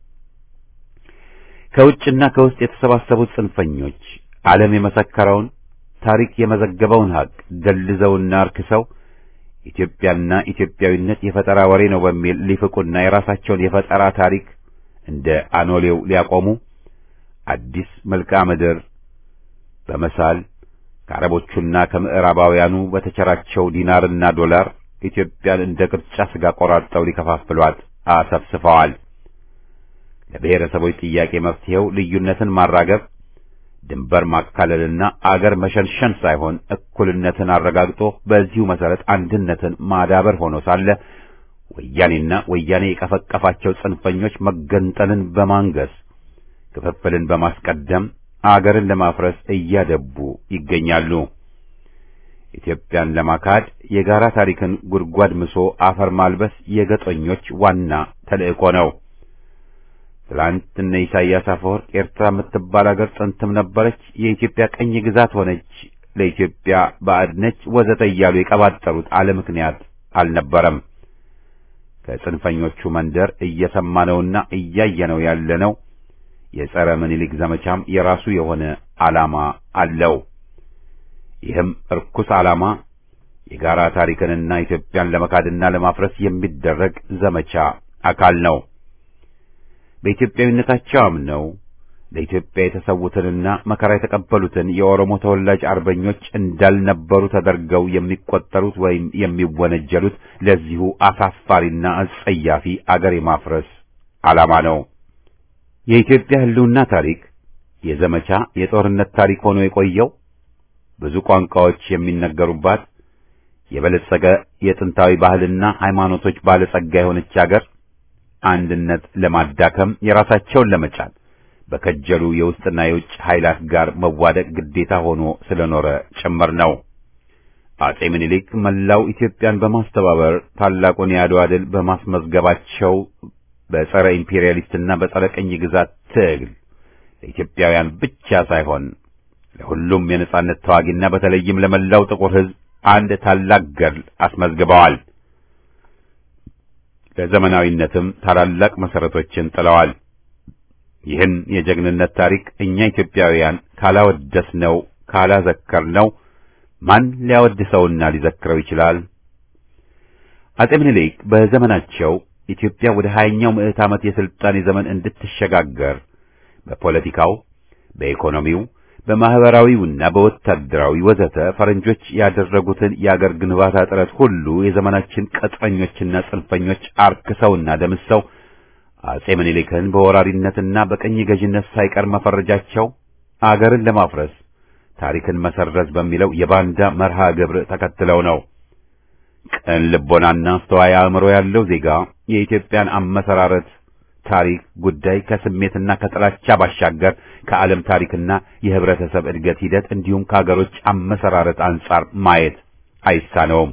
A: ከውጭና ከውስጥ የተሰባሰቡት ጽንፈኞች ዓለም የመሰከረውን ታሪክ የመዘገበውን ሀቅ ደልዘውና አርክሰው ኢትዮጵያና ኢትዮጵያዊነት የፈጠራ ወሬ ነው በሚል ሊፍቁና የራሳቸውን የፈጠራ ታሪክ እንደ አኖሌው ሊያቆሙ አዲስ መልክዓ ምድር በመሳል ከአረቦቹና ከምዕራባውያኑ በተቸራቸው ዲናርና ዶላር ኢትዮጵያን እንደ ቅርጫ ስጋ ቆራርጠው ሊከፋፍሏት አሰፍስፈዋል። ለብሔረሰቦች ጥያቄ መፍትሄው ልዩነትን ማራገብ፣ ድንበር ማካለልና አገር መሸንሸን ሳይሆን እኩልነትን አረጋግጦ በዚሁ መሰረት አንድነትን ማዳበር ሆኖ ሳለ ወያኔና ወያኔ የቀፈቀፋቸው ጽንፈኞች መገንጠልን በማንገስ ክፍፍልን በማስቀደም አገርን ለማፍረስ እያደቡ ይገኛሉ። ኢትዮጵያን ለማካድ የጋራ ታሪክን ጉድጓድ ምሶ አፈር ማልበስ የገጦኞች ዋና ተልእኮ ነው። ትላንት እነ ኢሳያስ አፈወርቅ ኤርትራ የምትባል አገር ጥንትም ነበረች፣ የኢትዮጵያ ቀኝ ግዛት ሆነች፣ ለኢትዮጵያ ባዕድ ነች፣ ወዘተ እያሉ የቀባጠሩት አለ ምክንያት አልነበረም። ከጽንፈኞቹ መንደር እየሰማነውና እያየነው ያለነው የጸረ ምኒልክ ዘመቻም የራሱ የሆነ ዓላማ አለው። ይህም እርኩስ ዓላማ የጋራ ታሪክንና ኢትዮጵያን ለመካድና ለማፍረስ የሚደረግ ዘመቻ አካል ነው። በኢትዮጵያዊነታቸው አምነው ለኢትዮጵያ የተሰዉትንና መከራ የተቀበሉትን የኦሮሞ ተወላጅ አርበኞች እንዳልነበሩ ተደርገው የሚቆጠሩት ወይም የሚወነጀሉት ለዚሁ አሳፋሪና አጸያፊ አገር የማፍረስ ዓላማ ነው። የኢትዮጵያ ሕልውና ታሪክ የዘመቻ የጦርነት ታሪክ ሆኖ የቆየው ብዙ ቋንቋዎች የሚነገሩባት የበለጸገ የጥንታዊ ባህልና ሃይማኖቶች ባለጸጋ የሆነች አገር አንድነት ለማዳከም የራሳቸውን ለመጫን በከጀሉ የውስጥና የውጭ ኃይላት ጋር መዋደቅ ግዴታ ሆኖ ስለኖረ ጭምር ነው። አጼ ምኒልክ መላው ኢትዮጵያን በማስተባበር ታላቁን የአድዋ ድል በማስመዝገባቸው በጸረ ኢምፔሪያሊስትና በጸረ ቅኝ ግዛት ትግል ለኢትዮጵያውያን ብቻ ሳይሆን ለሁሉም የነጻነት ተዋጊና በተለይም ለመላው ጥቁር ሕዝብ አንድ ታላቅ ገድል አስመዝግበዋል። ለዘመናዊነትም ታላላቅ መሰረቶችን ጥለዋል። ይህን የጀግንነት ታሪክ እኛ ኢትዮጵያውያን ካላወደስነው ካላዘከርነው ማን ሊያወድሰውና ሊዘክረው ይችላል? አጼ ምኒልክ በዘመናቸው ኢትዮጵያ ወደ ሀያኛው ምዕት ዓመት የሥልጣኔ ዘመን እንድትሸጋገር በፖለቲካው፣ በኢኮኖሚው፣ በማህበራዊውና በወታደራዊ ወዘተ ፈረንጆች ያደረጉትን የአገር ግንባታ ጥረት ሁሉ የዘመናችን ቀጥረኞችና ጽንፈኞች አርክሰውና ደምሰው አጼ ምኒልክን በወራሪነትና በቀኝ ገዥነት ሳይቀር መፈረጃቸው አገርን ለማፍረስ ታሪክን መሰረዝ በሚለው የባንዳ መርሃ ግብር ተከትለው ነው። ቅን ልቦናና አስተዋይ አእምሮ ያለው ዜጋ የኢትዮጵያን አመሰራረት ታሪክ ጉዳይ ከስሜትና ከጥላቻ ባሻገር ከዓለም ታሪክና የህብረተሰብ እድገት ሂደት እንዲሁም ከአገሮች አመሰራረት አንጻር ማየት አይሳነውም።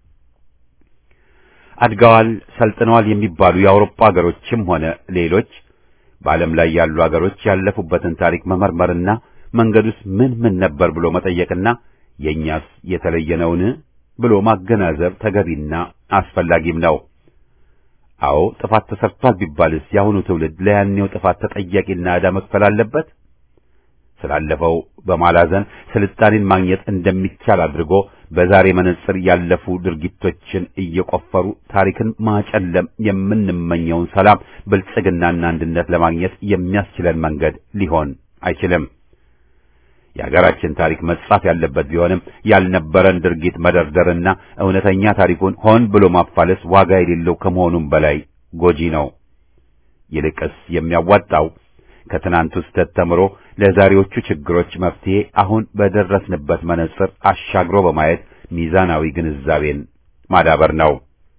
A: አድገዋል፣ ሰልጥነዋል የሚባሉ የአውሮፓ አገሮችም ሆነ ሌሎች በዓለም ላይ ያሉ አገሮች ያለፉበትን ታሪክ መመርመርና መንገዱስ ምን ምን ነበር ብሎ መጠየቅና የእኛስ የተለየ ነውን ብሎ ማገናዘብ ተገቢና አስፈላጊም ነው። አዎ ጥፋት ተሰርቷል ቢባልስ የአሁኑ ትውልድ ለያኔው ጥፋት ተጠያቂና ዕዳ መክፈል አለበት? ስላለፈው በማላዘን ስልጣኔን ማግኘት እንደሚቻል አድርጎ በዛሬ መነጽር ያለፉ ድርጊቶችን እየቆፈሩ ታሪክን ማጨለም የምንመኘውን ሰላም፣ ብልጽግናና አንድነት ለማግኘት የሚያስችለን መንገድ ሊሆን አይችልም። የሀገራችን ታሪክ መጻፍ ያለበት ቢሆንም ያልነበረን ድርጊት መደርደርና እውነተኛ ታሪኩን ሆን ብሎ ማፋለስ ዋጋ የሌለው ከመሆኑም በላይ ጎጂ ነው። ይልቅስ የሚያዋጣው ከትናንቱ ስህተት ተምሮ ለዛሬዎቹ ችግሮች መፍትሄ አሁን በደረስንበት መነጽር አሻግሮ በማየት ሚዛናዊ ግንዛቤን ማዳበር ነው።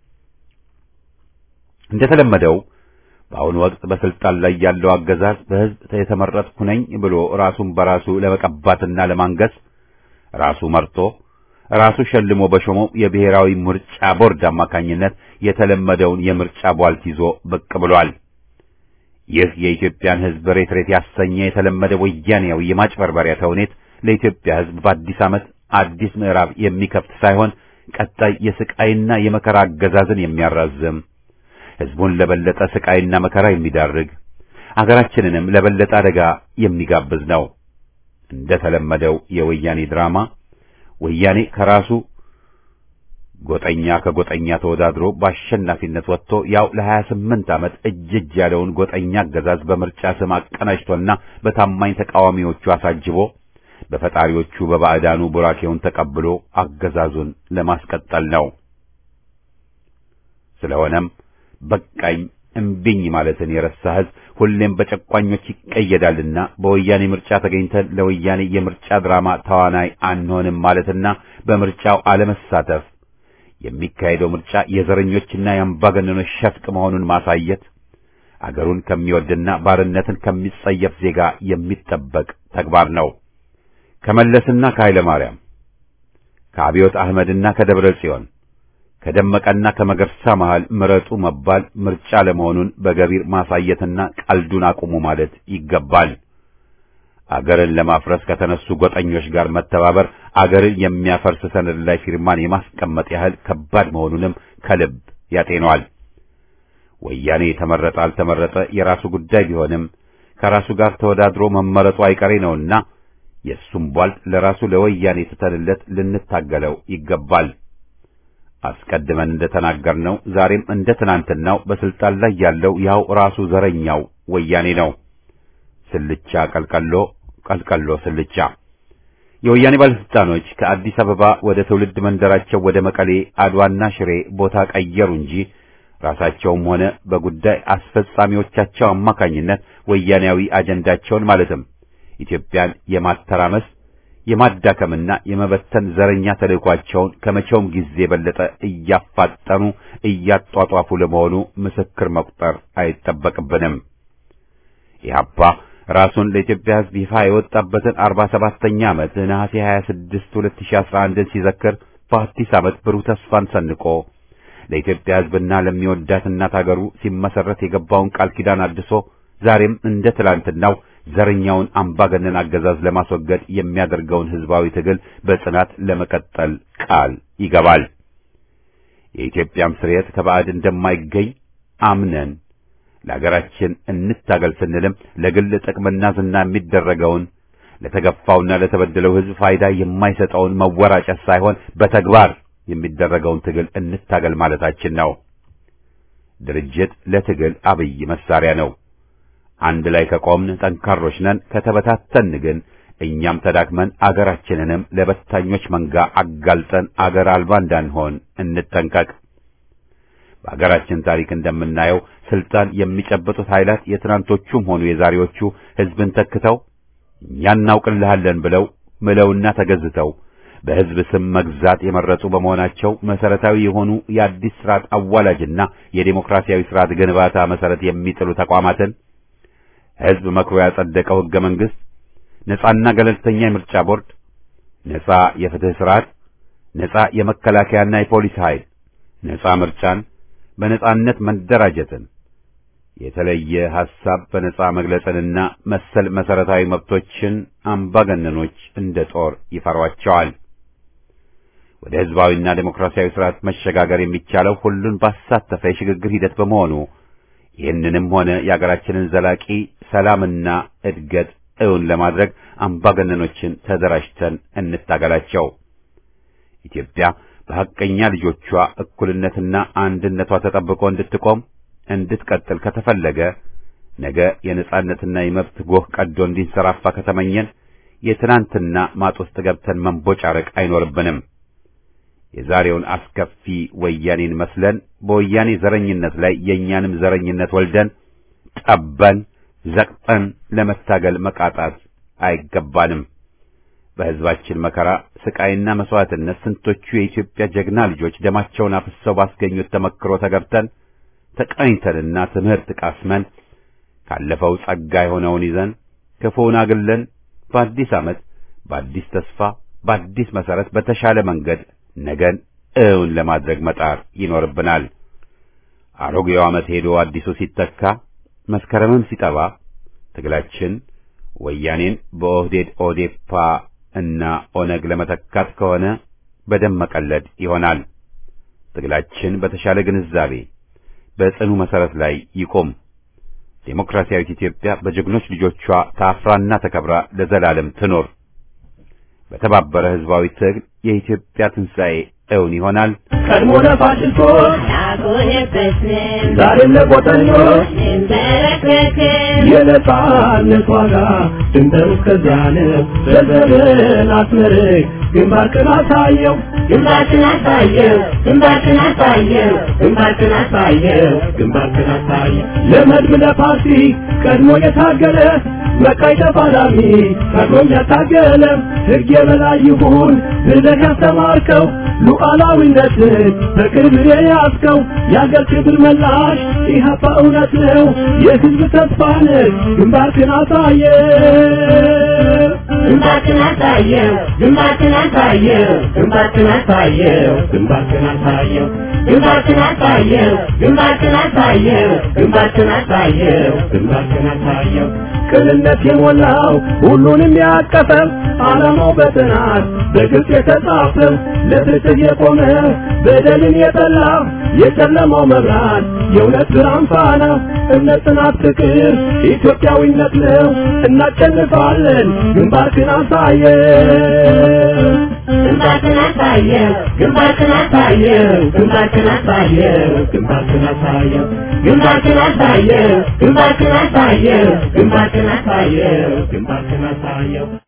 A: እንደተለመደው በአሁኑ ወቅት በስልጣን ላይ ያለው አገዛዝ በሕዝብ የተመረጥኩ ነኝ ብሎ ራሱን በራሱ ለመቀባትና ለማንገስ ራሱ መርጦ ራሱ ሸልሞ በሾመው የብሔራዊ ምርጫ ቦርድ አማካኝነት የተለመደውን የምርጫ ቧልት ይዞ ብቅ ብሏል። ይህ የኢትዮጵያን ሕዝብ ሬት ሬት ያሰኘ የተለመደ ወያኔያዊ የማጭበርበሪያ ተውኔት ለኢትዮጵያ ሕዝብ በአዲስ ዓመት አዲስ ምዕራፍ የሚከፍት ሳይሆን ቀጣይ የስቃይና የመከራ አገዛዝን የሚያራዝም ሕዝቡን ለበለጠ ስቃይና መከራ የሚዳርግ አገራችንንም ለበለጠ አደጋ የሚጋብዝ ነው። እንደ ተለመደው የወያኔ ድራማ ወያኔ ከራሱ ጎጠኛ ከጎጠኛ ተወዳድሮ በአሸናፊነት ወጥቶ ያው ለሀያ ስምንት ዓመት እጅ እጅ ያለውን ጎጠኛ አገዛዝ በምርጫ ስም አቀናጅቶና በታማኝ ተቃዋሚዎቹ አሳጅቦ በፈጣሪዎቹ በባዕዳኑ ቡራኬውን ተቀብሎ አገዛዙን ለማስቀጠል ነው። ስለሆነም በቃኝ እምቢኝ ማለትን የረሳ ሕዝብ ሁሌም በጨቋኞች ይቀየዳልና በወያኔ ምርጫ ተገኝተን ለወያኔ የምርጫ ድራማ ተዋናይ አንሆንም ማለትና በምርጫው አለመሳተፍ የሚካሄደው ምርጫ የዘረኞችና የአምባገነኖች ሸፍጥ መሆኑን ማሳየት አገሩን ከሚወድና ባርነትን ከሚጸየፍ ዜጋ የሚጠበቅ ተግባር ነው። ከመለስና ከኃይለ ማርያም ከአብዮት አህመድና ከደብረ ጽዮን ከደመቀና ከመገርሳ መሃል ምረጡ መባል ምርጫ ለመሆኑን በገቢር ማሳየትና ቀልዱን አቁሙ ማለት ይገባል። አገርን ለማፍረስ ከተነሱ ጎጠኞች ጋር መተባበር አገርን የሚያፈርስ ሰነድ ላይ ፊርማን የማስቀመጥ ያህል ከባድ መሆኑንም ከልብ ያጤነዋል። ወያኔ ተመረጠ አልተመረጠ የራሱ ጉዳይ ቢሆንም ከራሱ ጋር ተወዳድሮ መመረጡ አይቀሬ ነውና የእሱም ቧልት ለራሱ ለወያኔ ትተንለት ልንታገለው ይገባል። አስቀድመን እንደተናገርነው ዛሬም እንደ ትናንትናው በስልጣን ላይ ያለው ያው ራሱ ዘረኛው ወያኔ ነው። ስልቻ ቀልቀሎ፣ ቀልቀሎ ስልቻ። የወያኔ ባለስልጣኖች ከአዲስ አበባ ወደ ትውልድ መንደራቸው ወደ መቀሌ፣ አድዋና ሽሬ ቦታ ቀየሩ እንጂ ራሳቸውም ሆነ በጉዳይ አስፈጻሚዎቻቸው አማካኝነት ወያኔያዊ አጀንዳቸውን ማለትም ኢትዮጵያን የማተራመስ የማዳከምና የመበተን ዘረኛ ተልእኳቸውን ከመቼውም ጊዜ የበለጠ እያፋጠኑ እያጧጧፉ ለመሆኑ ምስክር መቁጠር አይጠበቅብንም። ኢህአፓ ራሱን ለኢትዮጵያ ሕዝብ ይፋ የወጣበትን አርባ ሰባተኛ ዓመት ነሐሴ 26 2011 ሲዘክር በአዲስ ዓመት ብሩህ ተስፋን ሰንቆ ለኢትዮጵያ ሕዝብና ለሚወዳት እናት አገሩ ሲመሰረት የገባውን ቃል ኪዳን አድሶ ዛሬም እንደ ትላንትናው ዘረኛውን አምባገነን አገዛዝ ለማስወገድ የሚያደርገውን ህዝባዊ ትግል በጽናት ለመቀጠል ቃል ይገባል። የኢትዮጵያም ስርየት ከባዕድ እንደማይገኝ አምነን ለሀገራችን እንታገል ስንልም ለግል ጥቅምና ዝና የሚደረገውን ለተገፋውና ለተበደለው ህዝብ ፋይዳ የማይሰጠውን መወራጨት ሳይሆን በተግባር የሚደረገውን ትግል እንታገል ማለታችን ነው። ድርጅት ለትግል አብይ መሳሪያ ነው። አንድ ላይ ከቆምን ጠንካሮች ነን። ከተበታተን ግን እኛም ተዳክመን አገራችንንም ለበታኞች መንጋ አጋልጠን አገር አልባ እንዳንሆን እንጠንቀቅ። በአገራችን ታሪክ እንደምናየው ስልጣን የሚጨብጡት ኃይላት የትናንቶቹም ሆኑ የዛሬዎቹ ህዝብን ተክተው እኛ እናውቅልሃለን ብለው ምለውና ተገዝተው በህዝብ ስም መግዛት የመረጡ በመሆናቸው መሰረታዊ የሆኑ የአዲስ ስርዓት አዋላጅና የዴሞክራሲያዊ ስርዓት ግንባታ መሰረት የሚጥሉ ተቋማትን ህዝብ መክሮ ያጸደቀው ህገ መንግስት፣ ነጻና ገለልተኛ የምርጫ ቦርድ፣ ነጻ የፍትህ ስርዓት፣ ነጻ የመከላከያና የፖሊስ ኃይል፣ ነጻ ምርጫን፣ በነጻነት መደራጀትን፣ የተለየ ሐሳብ በነጻ መግለጽንና መሰል መሰረታዊ መብቶችን አምባገነኖች እንደ ጦር ይፈሯቸዋል። ወደ ህዝባዊና ዴሞክራሲያዊ ስርዓት መሸጋገር የሚቻለው ሁሉን ባሳተፈ የሽግግር ሂደት በመሆኑ ይህንንም ሆነ የአገራችንን ዘላቂ ሰላምና እድገት እውን ለማድረግ አምባገነኖችን ተደራጅተን እንታገላቸው። ኢትዮጵያ በሐቀኛ ልጆቿ እኩልነትና አንድነቷ ተጠብቆ እንድትቆም እንድትቀጥል ከተፈለገ ነገ የነጻነትና የመብት ጎህ ቀዶ እንዲንሰራፋ ከተመኘን የትናንትና ማጥ ውስጥ ገብተን መንቦጫረቅ አይኖርብንም። የዛሬውን አስከፊ ወያኔን መስለን በወያኔ ዘረኝነት ላይ የእኛንም ዘረኝነት ወልደን ጠበን ዘቅጠን ለመታገል መቃጣት አይገባንም። በሕዝባችን መከራ ስቃይና መስዋዕትነት ስንቶቹ የኢትዮጵያ ጀግና ልጆች ደማቸውን አፍሰው ባስገኙት ተመክሮ ተገብተን ተቃኝተንና ትምህርት ቃስመን ካለፈው ጸጋ የሆነውን ይዘን ክፉውን አግለን በአዲስ ዓመት በአዲስ ተስፋ በአዲስ መሠረት በተሻለ መንገድ ነገን እውን ለማድረግ መጣር ይኖርብናል። አሮጌው ዓመት ሄዶ አዲሱ ሲተካ መስከረምም ሲጠባ ትግላችን ወያኔን በኦህዴድ ኦዴፓ እና ኦነግ ለመተካት ከሆነ በደም መቀለድ ይሆናል። ትግላችን በተሻለ ግንዛቤ በጽኑ መሠረት ላይ ይቆም። ዴሞክራሲያዊት ኢትዮጵያ በጀግኖች ልጆቿ ታፍራና ተከብራ ለዘላለም ትኖር። በተባበረ ሕዝባዊ ትግል የኢትዮጵያ ትንሣኤ እውን ይሆናል።
C: ቀድሞ ለፋሽስቶች
D: አልቆየበትም
C: ዛሬም ለቆጠኞች
D: እንበረከክም
C: የነጻነት ዋጋ ድንበር እስከዚያን በዘርን አስመርቅ ግንባርክን አሳየው
D: ግንባርክን አሳየው ግንባርክን አሳየው
C: ግንባርክን አሳየው ግንባርክን አሳየው ለመድብ ለፓርቲ ቀድሞ የታገለ መቃይ ተፋላሚ ቀድሞም ያታገለ ሕግ የበላይ ይሁን ብለህ ያስተማርከው ሉዓላዊነትን በቅርብ የያዝከው የአገር ክብር መላሽ ኢህአፓ እውነት ነው የህዝብ ተስፋ ነህ ግንባርክን አሳየ
D: ግንባርክን አሳየው ግንባርክን አሳየው ግንባርክን አሳየው
C: ግንባርክን አሳየው
D: ግንባርክን አሳየው ግንባርክን አሳየው ግንባርክን አሳየው
C: ግንባርክን አሳየው ቅንነት የሞላው ሁሉንም ያቀፈው ዓላማው በጥናት በግልጽ የተጻፈው ለፍትህ የቆመ በደልን የጠላ የጨለማው መብራት የእውነት ብርሃን ፋና እምነት፣ ጽናት፣ ፍቅር ኢትዮጵያዊነት ነው። እናሸንፋለን። ግንባርክን አሳየው
D: ግንባርክን አሳየው ግንባርክን አሳየው ግንባርክን አሳየው
C: ግንባርክን አሳየው
D: ግንባርክን አሳየው ግንባርክን አሳየው ግንባርክን አሳየው
C: ግንባርክን አሳየው